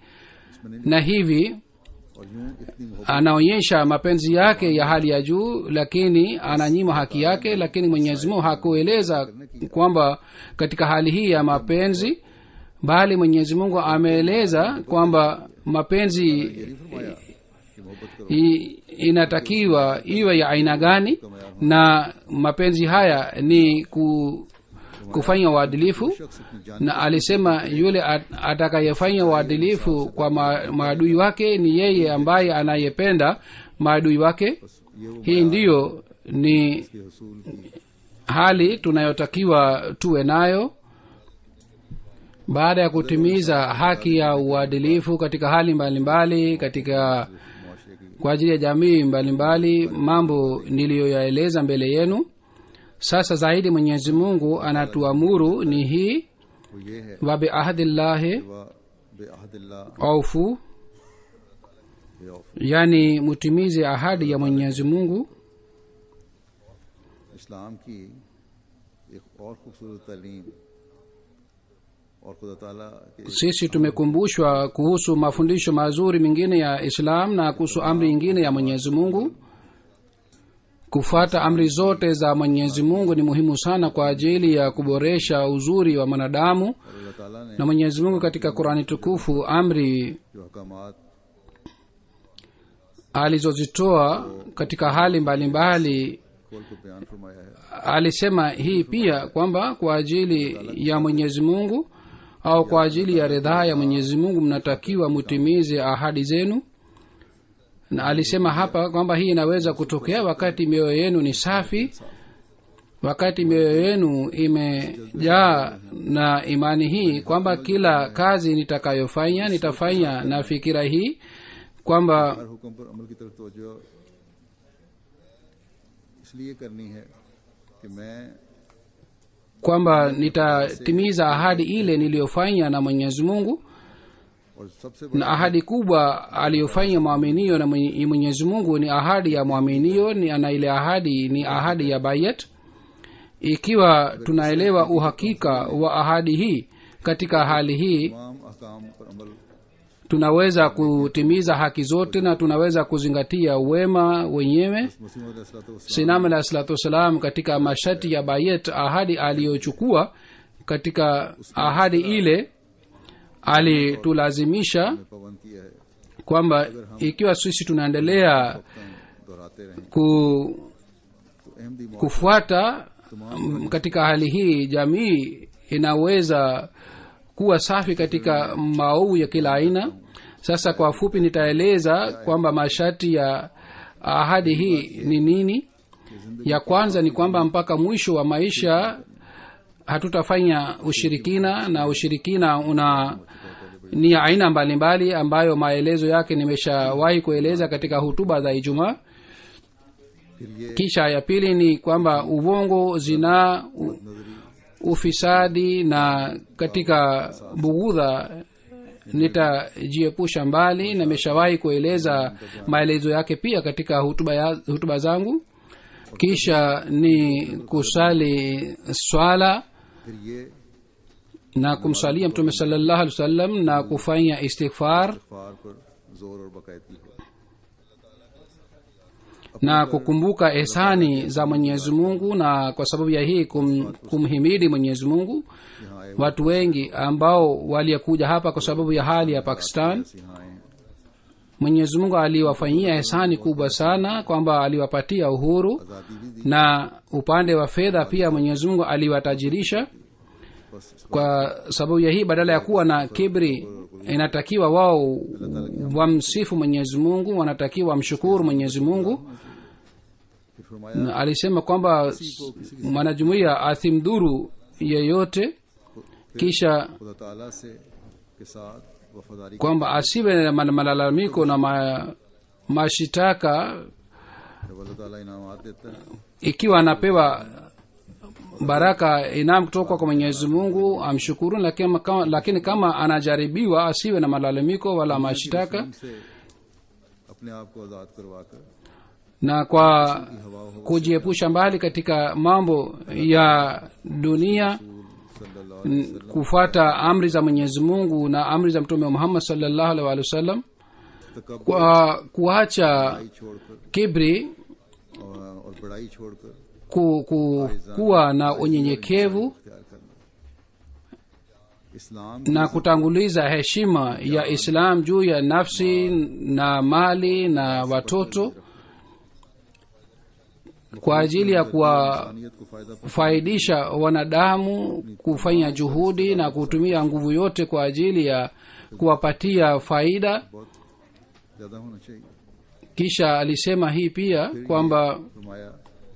na hivi और यूं इतनी मोहब्बत anaonyesha mapenzi yake ya hali ya juu lakini ananyima haki yake lakini mwenyezi mungu hakueleza kwamba katika hali hii ya mapenzi bali mwenyezi mungu ameeleza kwamba mapenzi फरमाया कि मोहब्बत करो i- inatakiwa iwe ya aina gani na mapenzi haya ni ku, kufanya uadilifu शख्स अपनी जान na alisema yule at- atakayefanya uadilifu kwa ma, maadui wake ni yeye ambaye anayependa maadui wake ये वो hii ndiyo ni के हसूल की hali tunayotakiwa tuwe nayo baada ya kutimiza haki ya uadilifu katika hali mbalimbali mbali, katika मुआशरे की kwa ajili ya jamii mbalimbali mambo niliyoyaeleza mbele yenu sasa zaidi mwenyezi mungu anatuamuru ni hii वो ये है wabiahdillahi वह बेअहदिल्ला aufu बेऔफ yani mutimize ahadi ya mwenyezi mungu इस्लाम की एक और खूबसूरत तालीम और खुदा ताला के sisi tumekumbushwa kuhusu mafundisho mazuri mengine ya islam na kuhusu amri ingine ya mwenyezi mungu kufuata amri zote za mwenyezi mungu ni muhimu sana kwa ajili ya kuboresha uzuri wa mwanadamu और अल्लाह ताला ने na mwenyezi mungu katika qurani tukufu amri जो हकामात alizozitoa katika hali mbalimbali खोल को बयान फरमाया है alisema hii pia kwamba kwa ajili ya mwenyezi mungu au kwa ajili ya ridhaa ya mwenyezi mungu mnatakiwa mutimize ahadi zenu na alisema hapa kwamba hii inaweza kutokea wakati mioyo yenu ni safi wakati mioyo yenu imejaa na imani hii kwamba kila kazi nitakayofanya nitafanya na fikira hii kwamba हर हुक्म पर अमल की तरफ तवज्जो इसलिए करनी है कि मैं kwamba nitatimiza ahadi ile niliyofanya na mwenyezi mungu और सबसे na ahadi kubwa aliyofanya mwaminio na Mwenye- mwenyezi mungu ni ahadi ya mwaminio ni na ile ahadi ni ahadi ya bayat ikiwa tunaelewa uhakika wa ahadi hii katika hali hii तमाम अहकाम पर अमल tunaweza kutimiza haki zote na tunaweza kuzingatia wema wenyewe मुस्लिम sinam alah salatu wassalam katika masharti ya bayet ahadi aliyochukua katika ahadi ile alitulazimisha पाबंद किया है kwamba ikiwa sisi tunaendelea दोहराते रहें ku, तो अहमदी मौत kufuata mm, katika hali hii jamii inaweza kuwa safi katika maovu ya kila aina sasa kwa fupi nitaeleza kwamba masharti ya ahadi hii ni nini ya kwanza ni kwamba mpaka mwisho wa maisha hatutafanya ushirikina na ushirikina una ni ya aina mbalimbali ambayo maelezo yake nimeshawahi kueleza katika hutuba za ijumaa फिर ये kisha ya pili ni kwamba uvongo zinaa u- ufisadi na katika bughudha nitajiepusha mbali na nimeshawahi kueleza maelezo yake pia katika hutuba, ya, hutuba zangu kisha ni kusali swala फिर ये na kumsalia mtume salallahu alih wasallam na kufanya istighfar फार पर जोर और बाकायदगी हो na kukumbuka ehsani za mwenyezi mungu na kwa sababu ya hii kum, kumhimidi mwenyezi mungu यहाँ आए watu wengi ambao waliyekuja hapa kwa sababu ya hali ya pakistan ऐसे यहाँ आए mwenyezi mungu aliwafanyia ehsani kubwa sana kwamba aliwapatia uhuru आज़ादी भी दी na upande wa fedha pia mwenyezi mungu aliwatajirisha बस kwa sababu ya hii badala ya kuwa na kibri inatakiwa wao wamsifu mwenyezi mungu wanatakiwa wamshukuru mwenyezi mungu फिर फरमाया na alisema kwamba mwanajumuiya asimdhuru yeyote kisha खुदा ताला से के साथ वफादारी kwamba asiwe na mal- malalamiko na ma, mashitaka जब अल्लाह ताला इनामात देता है ikiwa anapewa baraka inam kutoka kwa mwenyezi mungu amshukuru lakini kama, lakini kama anajaribiwa asiwe na malalamiko wala mashitaka उनसे अपने आप को आज़ाद करवा कर na kwa kujiepusha mbali katika mambo ya dunia सल्लल्लाहु n- kufuata amri za mwenyezi mungu na amri za mtume muhammad salllahu alaihi wa sallam तकबर kwa kuacha छोड़कर kibri और, और बड़ाई छोड़कर ku, ku, kuwa na unyenyekevu इख्तियार करना इस्लाम na kutanguliza heshima ya islam juu ya nafsi na mali na watoto kwa ajili ya इंसानियत को फायदा kuwafaidisha wanadamu kufanya juhudi na kutumia nguvu yote kwa ajili ya kuwapatia faida बहुत ज्यादा होना चाहिए kisha alisema hii pia kwamba फरमाया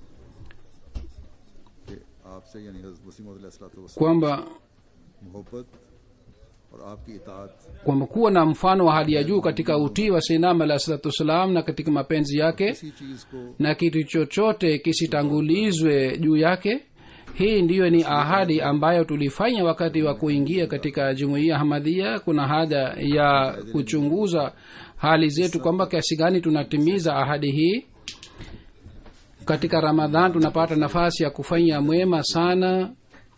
कि आपसे यानी हज़रत वसीम वसलाम kwamba मोहब्बत और आपकी इतात kwamba kuwa na mfano wa hali ya juu katika utii wa sinam alah salatu wassalam na katika mapenzi yake किसी चीज को na kitu chochote kisitangulizwe juu yake hii ndiyo ni ahadi ambayo tulifanya wakati wa kuingia katika jumuiya hamadhia kuna haja ya kuchunguza hali zetu kwamba kiasi gani tunatimiza ahadi hii katika ramadhan tunapata nafasi ya kufanya mwema sana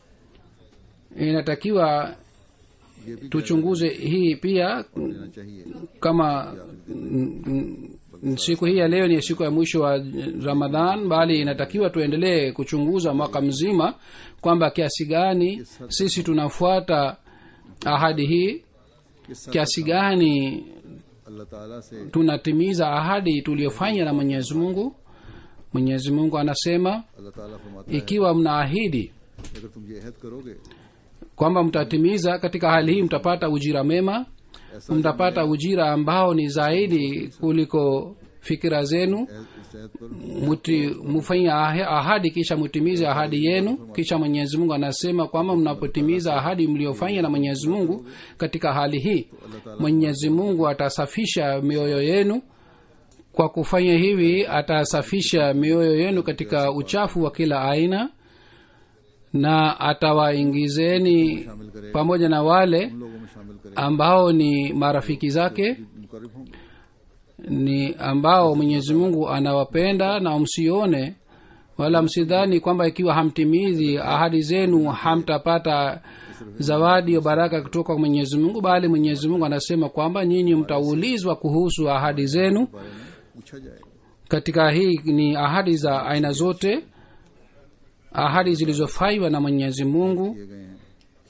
inatakiwa ये भी tuchunguze hii pia लेना चाहिए kama mm, mm, siku hii ya leo ni siku ya mwisho wa ramadhan bali inatakiwa tuendelee kuchunguza mwaka mzima kwamba kiasi gani sisi tunafuata ahadi hii कि सब kiasi gani अल्लाह ताला से tunatimiza ahadi tuliyofanya na mwenyezi mungu mwenyezi mungu anasema अल्लाह ताला फरमाता है ikiwa mnaahidi अगर तुम ये अहद करोगे kwamba mtatimiza katika hali hii mtapata ujira mema ऐसा mtapata ujira ambao ni zaidi kuliko fikira zenu अहद- इस अहद पर muti mufanye ahe- ahadi kisha mutimize ahadi yenu kisha mwenyezi mungu anasema kwamba mnapotimiza ahadi mliofanya na mwenyezi mungu katika hali hii mwenyezi mungu atasafisha mioyo yenu kwa kufanya hivi atasafisha mioyo yenu katika uchafu wa kila aina na atawaingizeni pamoja na wale उन लोगों में शामिल करें ambao ni marafiki zake मुकर्रब होंगे ni ambao mwenyezi mungu anawapenda na msione wala msidhani kwamba ikiwa hamtimizi ahadi zenu hamtapata zawadi ya baraka kutoka kwa mwenyezi mungu bali mwenyezi mungu anasema kwamba nyinyi mtaulizwa kuhusu ahadi zenu बारे में पूछा जाएगा katika hii ni ahadi za aina zote ahadi zilizofaiwa na mwenyezi mungu किए गए हैं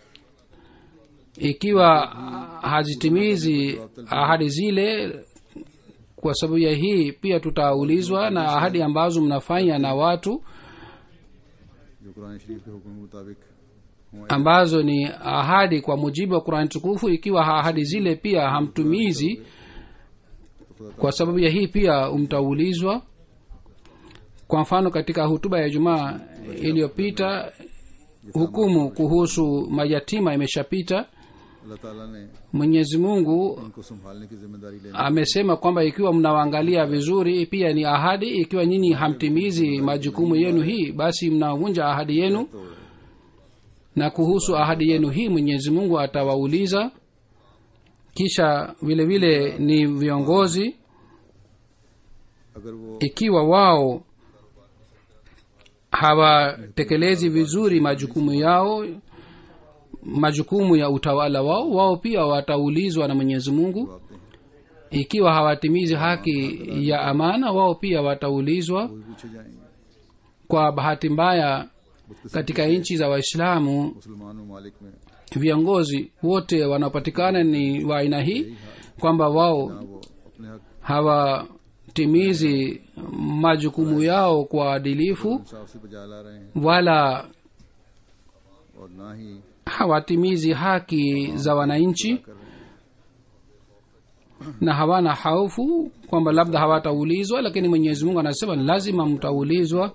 ikiwa hazitimizi ahadi zile kwa sababu ya hii pia tutaulizwa na ahadi ambazo mnafanya na watu जो कुरान शरीफ के हुक्म के मुताबिक ambazo ni ahadi kwa mujibu wa qurani tukufu ikiwa ahadi zile pia hamtumizi kwa sababu ya hii pia mtaulizwa kwa mfano katika hutuba ya jumaa iliyopita hukumu kuhusu mayatima imeshapita अल्लाह ताला ने mwenyezi mungu उनको संभालने की जिम्मेदारी लेनी amesema kwamba ikiwa mnawaangalia vizuri pia ni ahadi ikiwa nyinyi hamtimizi majukumu yenu hii basi mnavunja ahadi yenu na kuhusu ahadi yenu hii mwenyezi mungu atawauliza kisha vile vile ni viongozi अगर वो ikiwa wao hawatekelezi vizuri majukumu yao majukumu ya utawala wao wao pia wataulizwa na mwenyezi mungu जवाब दें ikiwa hawatimizi haki ya amana wao pia wataulizwa वो भी पूछे जाएंगे kwa bahati mbaya katika nchi za waislamu मुसलमान ममालिक में viongozi wote wanaopatikana ni wa aina hii kwamba wao वो अपने हक hawatimizi majukumu yao kwa adilifu इंसाफ से बजा ला रहे हैं wala और ना ही hawatimizi haki za wananchi कर रहे हैं na hawana haufu kwamba labda hawataulizwa lakini mwenyezi mungu anasema lazima mtaulizwa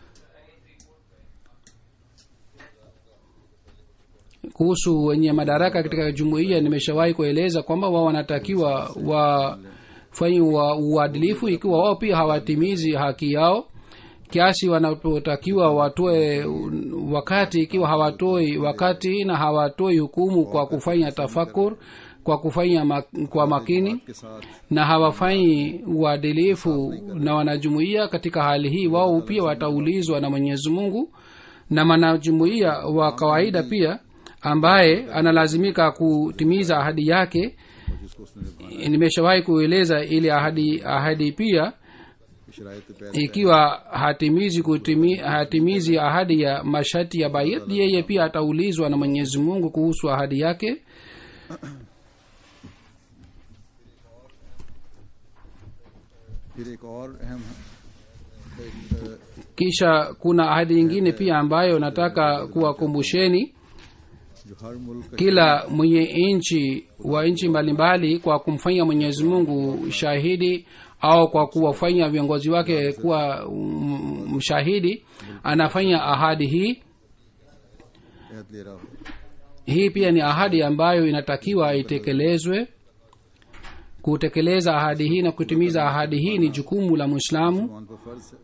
kuhusu wenye madaraka katika jumuiya nimeshawahi kueleza kwamba wao wanatakiwa wafanyiwa uadilifu ikiwa wao pia hawatimizi haki yao kiasi wanapotakiwa watoe wakati ikiwa hawatoi wakati na hawatoi hukumu kwa kufanya tafakur kwa kufanya ma, kwa makini के साथ na hawafanyi uadilifu na wanajumuiya katika hali hii wao pia wataulizwa na mwenyezi mungu na mwanajumuiya wa kawaida pia ambaye analazimika kutimiza ahadi yake और जिसको उसने निभाना nimeshawahi kueleza ili ahadi ahadi pia की शराइत पैदा ikiwa hatimizi kutimi, hatimizi ahadi ya masharti ya bayat yeye pia ataulizwa na mwenyezi mungu kuhusu ahadi yake फिर एक और अहम एक, अ, kisha kuna ahadi nyingine pia ambayo nataka kuwakumbusheni जो हर मुल्क का kila mwenye nchi wa nchi mbalimbali kwa kumfanya mwenyezi mungu shahidi au kwa kuwafanya viongozi wake kuwa mm, mshahidi anafanya ahadi hii अहद ले रहा हो hii pia ni ahadi ambayo inatakiwa itekelezwe kutekeleza ahadi hii na kutimiza ahadi hii ni jukumu la mwislamu मुसलमान पर फर्ज है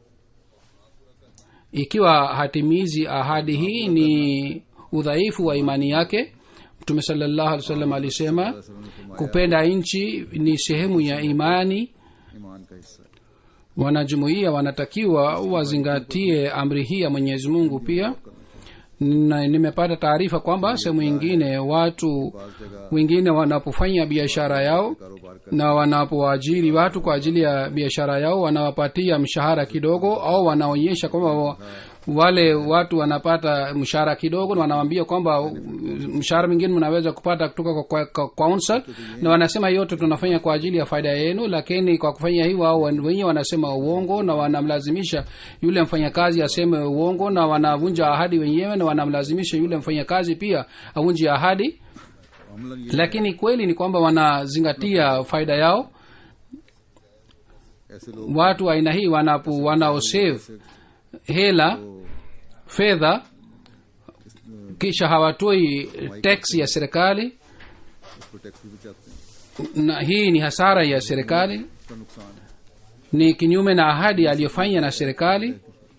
ikiwa hatimizi ahadi hii ni udhaifu wa imani yake mtume salllahu alih wasallam alisema वसल्लम ने फरमाया kupenda nchi ni sehemu ya imani ईमान का हिस्सा है wanajumuiya wanatakiwa wazingatie amri hii ya mwenyezi mungu pia na nimepata taarifa kwamba sehemu ingine watu बाज जगह wengine wanapofanya biashara yao कारोबार कर na wanapoajiri watu kwa ajili ya biashara yao wanawapatia mshahara kidogo au wanaonyesha kwamba wa- wale watu wanapata mshahara kidogo na wanawambia kwamba mshahara mwingine mnaweza kupata kutoka kwa, kwa, kwa council na wanasema yote tunafanya kwa ajili ya faida yenu lakini kwa kufanya hivyo wao wenyewe wanasema uongo na wanamlazimisha yule mfanyakazi aseme uongo na wanavunja ahadi wenyewe na wanamlazimisha yule mfanyakazi pia avunje ahadi Amlan ये lakini kweli ni kwamba wanazingatia faida yao ऐसे लोग watu wa aina hii wanapo wanaosave hela fedha kisha hawatoi tax ya serikali इस पर टैक्स भी बचाते हैं na hii ni hasara ya serikali इसका नुकसान है ni kinyume na ahadi aliyofanya na serikali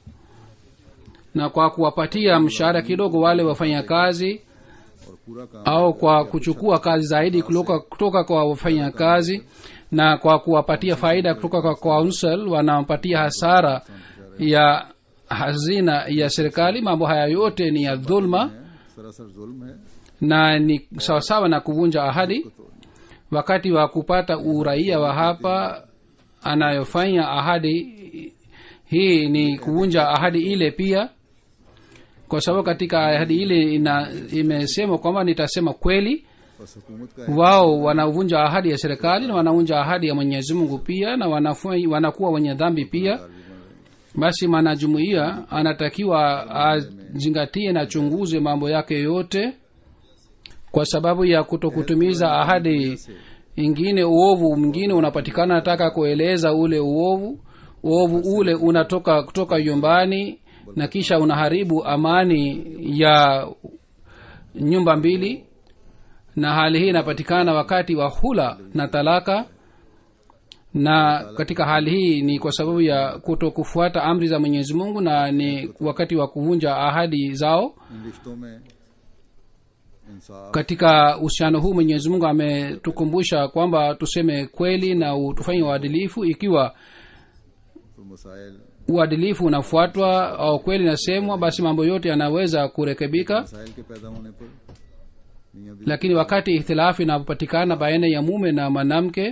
na kwa kuwapatia mshahara kidogo wale wafanyakazi और पूरा काम au kwa kuchukua kazi zaidi kutoka, kutoka kwa wafanyakazi na kwa kuwapatia faida kutoka kwa council wanampatia hasara ya hazina ya serikali mambo haya yote ni ya dhulma है सरासर जुल्म है na ni sawasawa na kuvunja ahadi wakati wa kupata uraia wa hapa anayofanya ahadi hii ni kuvunja ahadi ile pia kwa sababu katika ahadi ile ina imesema kwamba nitasema kweli बस हुकूमत का है wao wanavunja ahadi ya serikali na wanavunja ahadi ya mwenyezi mungu pia na wanafanya, wanakuwa wenye dhambi pia basi mwanajumuiya anatakiwa azingatie na chunguze mambo yake yote kwa sababu ya kutokutumiza ahadi ingine uovu mwingine unapatikana nataka kueleza ule uovu uovu ule unatoka kutoka nyumbani na kisha unaharibu amani ya nyumba mbili na hali hii inapatikana wakati wa hula na talaka na katika hali hii ni kwa sababu ya kuto kufuata amri za mwenyezi mungu na ni wakati wa kuvunja ahadi zao इन रिश्तों में इंसाफ katika uhusiano huu mwenyezi mungu ametukumbusha kwamba tuseme kweli na u- tufanye uadilifu ikiwa तो मसाइल uadilifu unafuatwa au kweli inasemwa basi mambo yote yanaweza kurekebika मसाइल के पैदा होने पर मियाँ बीवी lakini wakati ihtilafu inapopatikana baina ya mume na mwanamke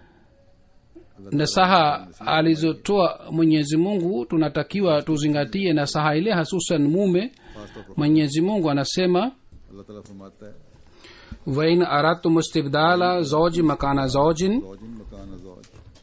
nasaha alizotoa mwenyezi mungu tunatakiwa tuzingatie nasaha ile hasusan mume खासतौर पर mwenyezi mungu anasema अल्लाह ताला फरमाता है wain aradtum istibdala zauji makana zaujin जौजिन मकान जौज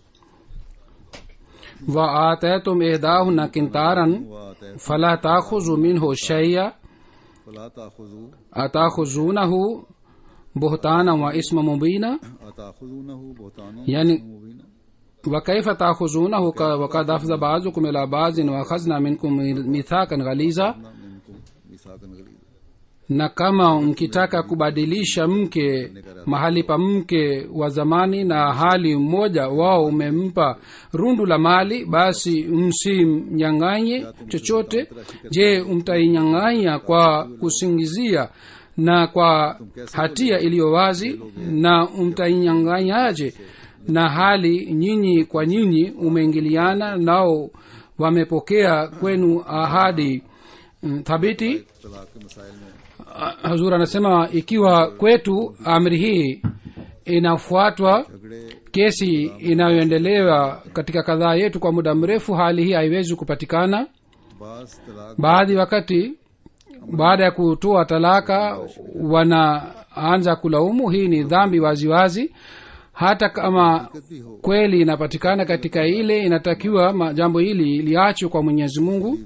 wa ataytum ihdahunna kintaran वात fala takhuzu minhu shay'a फला ताखुजू atakhuzunahu buhtana wa isma mubina अताखुजूनहु बहुतानो यानी मुबीना وكيف تأخذونه ك- وقد أفضى بعضكم إلى بعض وأخذنا منكم ميثاقا غليظا मिनकुम मिसाकन गलीज़ na kama mkitaka kubadilisha mke mahali pa mke wa zamani na hali mmoja wao umempa rundu la mali basi msimnyang'anye chochote je mtainyang'anya kwa kusingizia na kwa hatia iliyo wazi na mtainyang'anyaje na hali nyinyi kwa nyinyi umeingiliana nao wamepokea kwenu ahadi mm, thabiti तलाक के मसाइल में hazur anasema ikiwa kwetu amri hii inafuatwa झगड़े kesi inayoendelewa katika kadhaa yetu kwa muda mrefu hali hii haiwezi kupatikana बास तलाक baadhi wakati baada ya kutoa talaka wanaanza kulaumu hii ni dhambi waziwazi wazi. hata kama भी हो kweli inapatikana katika ile inatakiwa ma- jambo hili liachwe kwa mwenyezi mungu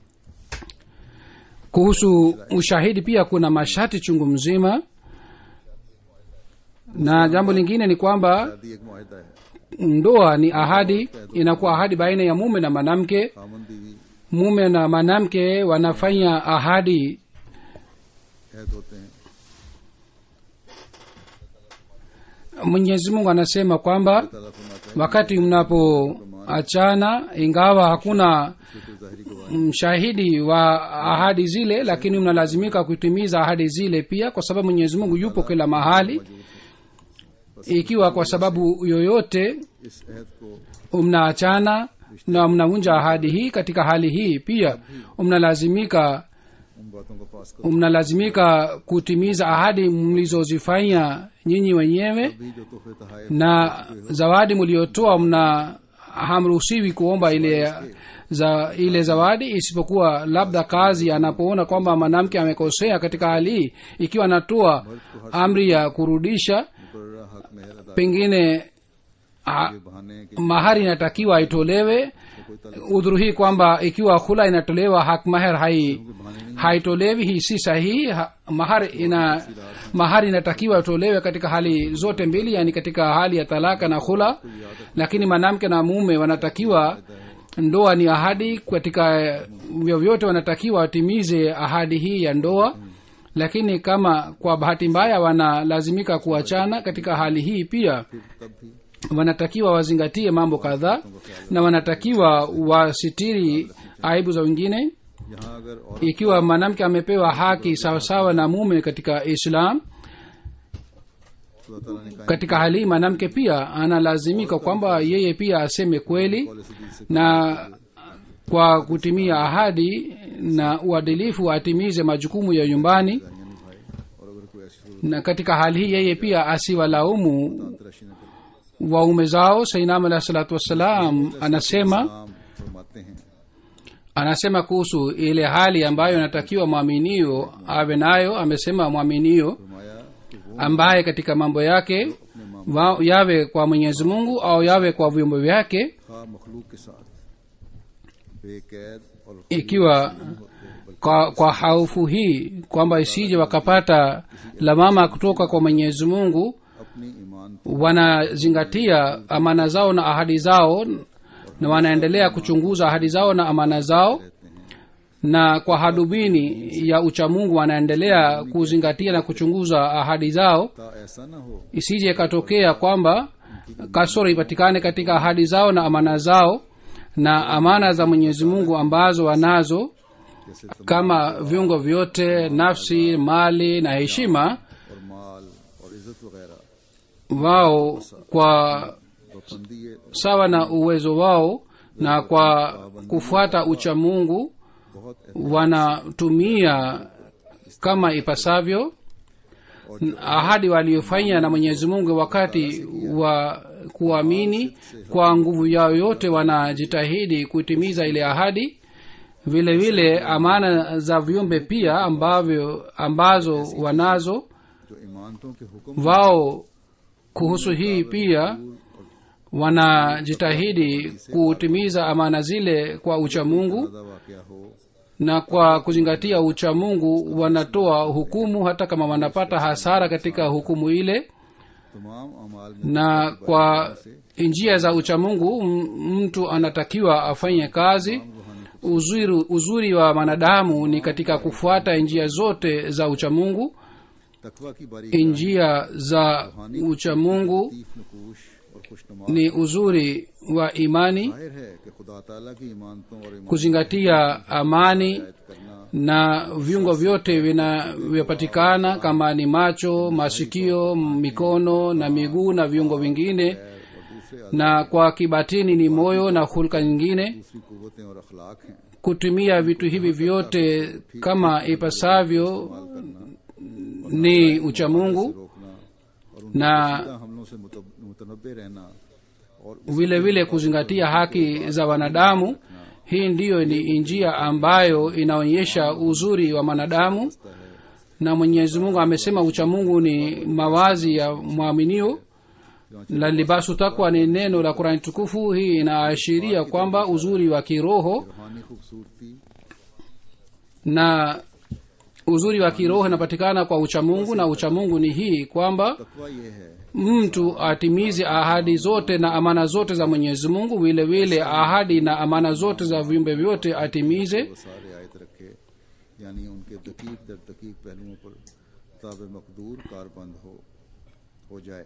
kuhusu ushahidi pia kuna masharti chungu mzima na jambo lingine ni kwamba शादी एक मुआहदा है ndoa ni ahadi inakuwa ahadi baina ya mume na mwanamke Khaman बीवी mume na mwanamke wanafanya ahadi कैद होते हैं mwenyezi mungu anasema kwamba ताला फरमाता है wakati mnapoachana ingawa hakuna कि कोई जाहिरी गवाही mshahidi wa ahadi zile lakini mnalazimika kutimiza ahadi zile pia kwa sababu mwenyezi mungu yupo kila mahali ikiwa kwa sababu yoyote इस अहद को mnaachana na mnavunja ahadi hii katika hali hii pia mnalazimika उन बातों को पास करो mnalazimika kutimiza ahadi mlizozifanya nyinyi wenyewe भी जो तोहफे तहाइफ na zawadi mliotoa mna hamruhusiwi kuomba ile za ile zawadi isipokuwa labda kazi anapoona kwamba mwanamke amekosea katika hali hii ikiwa anatoa amri ya kurudisha मुकर्रा हक मेहर अदा pengine ha, के बहाने के mahari inatakiwa aitolewe udhuru hii kwamba ikiwa hula inatolewa hak maher hai haitolewi hii si sahihi ha, mahari ina mahari inatakiwa itolewe katika hali zote mbili yani katika hali ya talaka na hula lakini mwanamke na mume wanatakiwa ndoa ni ahadi katika vyovyote wanatakiwa watimize ahadi hii ya ndoa lakini kama kwa bahati mbaya wanalazimika kuachana katika hali hii pia तब भी wanatakiwa wazingatie mambo kadhaa na wanatakiwa wasitiri aibu za wengine यहाँ अगर और ikiwa mwanamke amepewa haki sawasawa na mume katika islam खुदा ताला ने कहा katika hali hii mwanamke pia analazimika kwamba yeye pia aseme kweli से na kwa kutimia ahadi na uadilifu atimize majukumu ya nyumbani यानी भाई और अगर कोई ऐसी सूरत na katika hali hii yeye pia asiwalaumu तराशी न करे waume zao sainam alahi salatu wassalam anasema नाम फरमाते हैं anasema kuhusu ile hali ambayo inatakiwa mwaminio awe nayo amesema mwaminio फरमाया कि वो ambaye katika mambo yake wa, yawe kwa mwenyezi mungu au yawe kwa vyombo vyake खा मखलूक के साथ बेकैद और ikiwa kwa, kwa haufu hii kwamba isije wakapata lamama kutoka kwa mwenyezi mungu अपनी ईमान wanazingatia amana zao na ahadi zao na wanaendelea kuchunguza ahadi zao na amana zao na kwa hadubini ya uchamungu wanaendelea kuzingatia na kuchunguza ahadi zao ता ऐसा न हो isije ikatokea kwamba kasoro ipatikane katika ahadi zao na amana zao na amana za mwenyezi mungu ambazo wanazo जैसे kama viungo vyote nafsi mali na heshima और माल और इज्जत वगैरह wao kwa पाबंदी ये sawa na uwezo wao na kwa kufuata uchamungu बहुत wanatumia kama ipasavyo ahadi waliofanya na mwenyezi mungu wakati wa kuamini kwa nguvu yao yote wanajitahidi kutimiza ile ahadi vile vile amana za viumbe pia ambavyo ambazo wanazo जो ईमानतों के हुक्म wao kuhusu hii pia wanajitahidi kutimiza amana zile kwa uchamungu ज्यादा वाकया हो na kwa kuzingatia uchamungu wanatoa hukumu hata kama wanapata hasara katika hukumu ile तमाम अमाल में na kwa njia za uchamungu m- mtu anatakiwa afanye kazi uzuri, uzuri wa mwanadamu ni katika kufuata njia zote za uchamungu तकवा की बारी njia za uchamungu Latif नकूश और खुशनुमा ni uzuri wa imani जाहिर है कि खुदा ताला की ईमानतों और ईमान kuzingatia amani करना na viungo vyote vinavyopatikana kama ni macho masikio mikono na miguu na viungo vingine और दूसरे na kwa kibatini ni moyo na hulka nyingine दूसरी कुवतें और अखलाक हैं kutumia vitu hivi vyote kama ipasavyo ni uchamungu रोकना और उन na हमलों से मुतब- मुतनब्बे रहना और vile vile kuzingatia haki za wanadamu hii ndiyo ni njia ambayo inaonyesha uzuri wa mwanadamu na mwenyezi mungu amesema uchamungu ni mawazi ya mwaminio na libasu takwa ni neno la kurani tukufu hii inaashiria kwamba uzuri wa kiroho रूहानी खूबसूरती na uzuri wa kiroho inapatikana kwa uchamungu na uchamungu ni hii kwamba तकवा ये है mtu atimize ahadi zote na amana zote za mwenyezi mungu vile vile ahadi na amana zote za viumbe vyote atimize वो सारे आयत रखे यानी उनके दकीक दर दकीक पहलुओं पर ताब मकदूर कारबंद हो हो जाए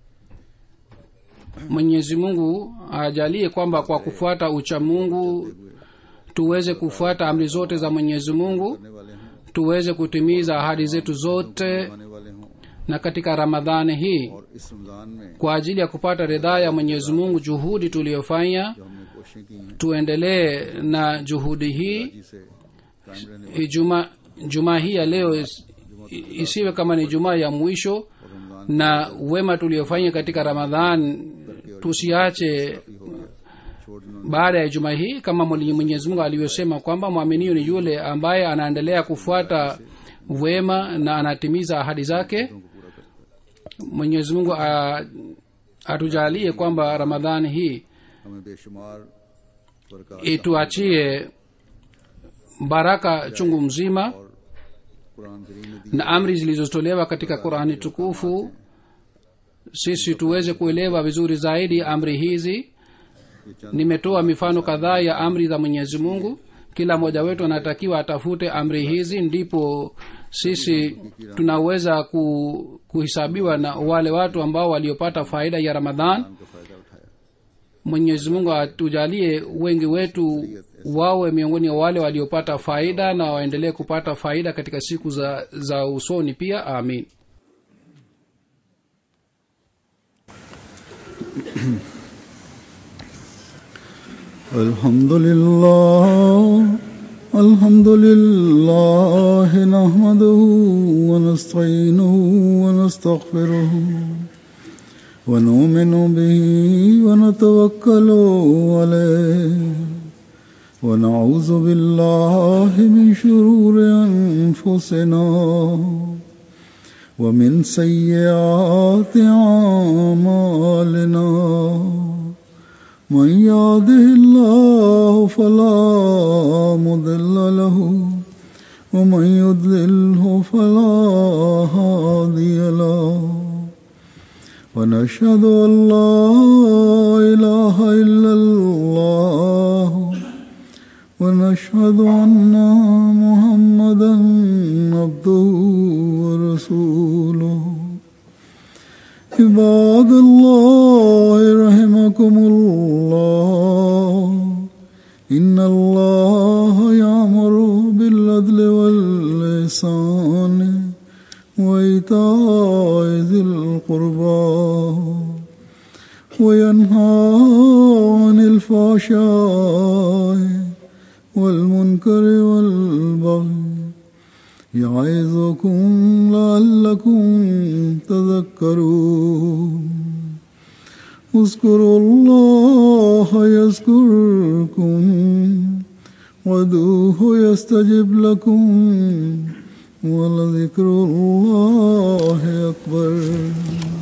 mwenyezi mungu ajalie kwamba kwa kufuata uchamungu tuweze kufuata amri zote za mwenyezi mungu करने वाले हों tuweze kutimiza ahadi zetu zote आने वाले हों na katika ramadhani hii और इस रमज़ान में kwa ajili ya kupata ridhaa ya mwenyezi mungu juhudi tuliyofanya जो हमने कोशिशें की हैं tuendelee na juhudi hii जिसे कायम रहने juma juma hii ya leo is, isiwe kama ni jumaa ya mwisho और Ramzan na wema tuliofanya katika ramadhan tusiache हो गया छोड़ना baada ya juma hii kama Mwenye- mwenyezi mungu alivyosema kwamba mwaminio ni yule ambaye anaendelea kufuata wema na anatimiza ahadi zake mwenyezi mungu a- atujalie kwamba ramadhani hii हमें बेशुमार बरकत ituachie baraka chungu mzima और कुरान करीम में दी na amri zilizotolewa katika qurani tukufu sisi tuweze kuelewa vizuri zaidi amri hizi ये चंद nimetoa mifano kadhaa ya amri za mwenyezi mungu kila mmoja wetu anatakiwa atafute amri hizi ndipo sisi tunaweza ku, kuhesabiwa na wale watu ambao waliopata faida ya ramadhan का फायदा उठाया mwenyezi mungu atujalie wengi wetu wawe miongoni wa wale waliopata faida na waendelee kupata faida katika siku za, za usoni pia amin الحمد لله الحمد لله نحمده ونستعينه ونستغفره ونؤمن به ونتوكل عليه ونعوذ بالله من شرور أنفسنا ومن سيئات أعمالنا من يهده الله فلا مضل له ومن يضلله فلا هادي له ونشهد ان لا اله الا الله ونشهد ان محمدا عبده ورسوله عباد الله رحمكم الله إن الله يأمر بالعدل واللسان وإيتاء ذي القربى وينهى عن الفحشاء والمنكر والبغي يعظكم لعلكم تذكرون اذكروا الله يذكركم ودوه يستجب لكم ولذكر الله أكبر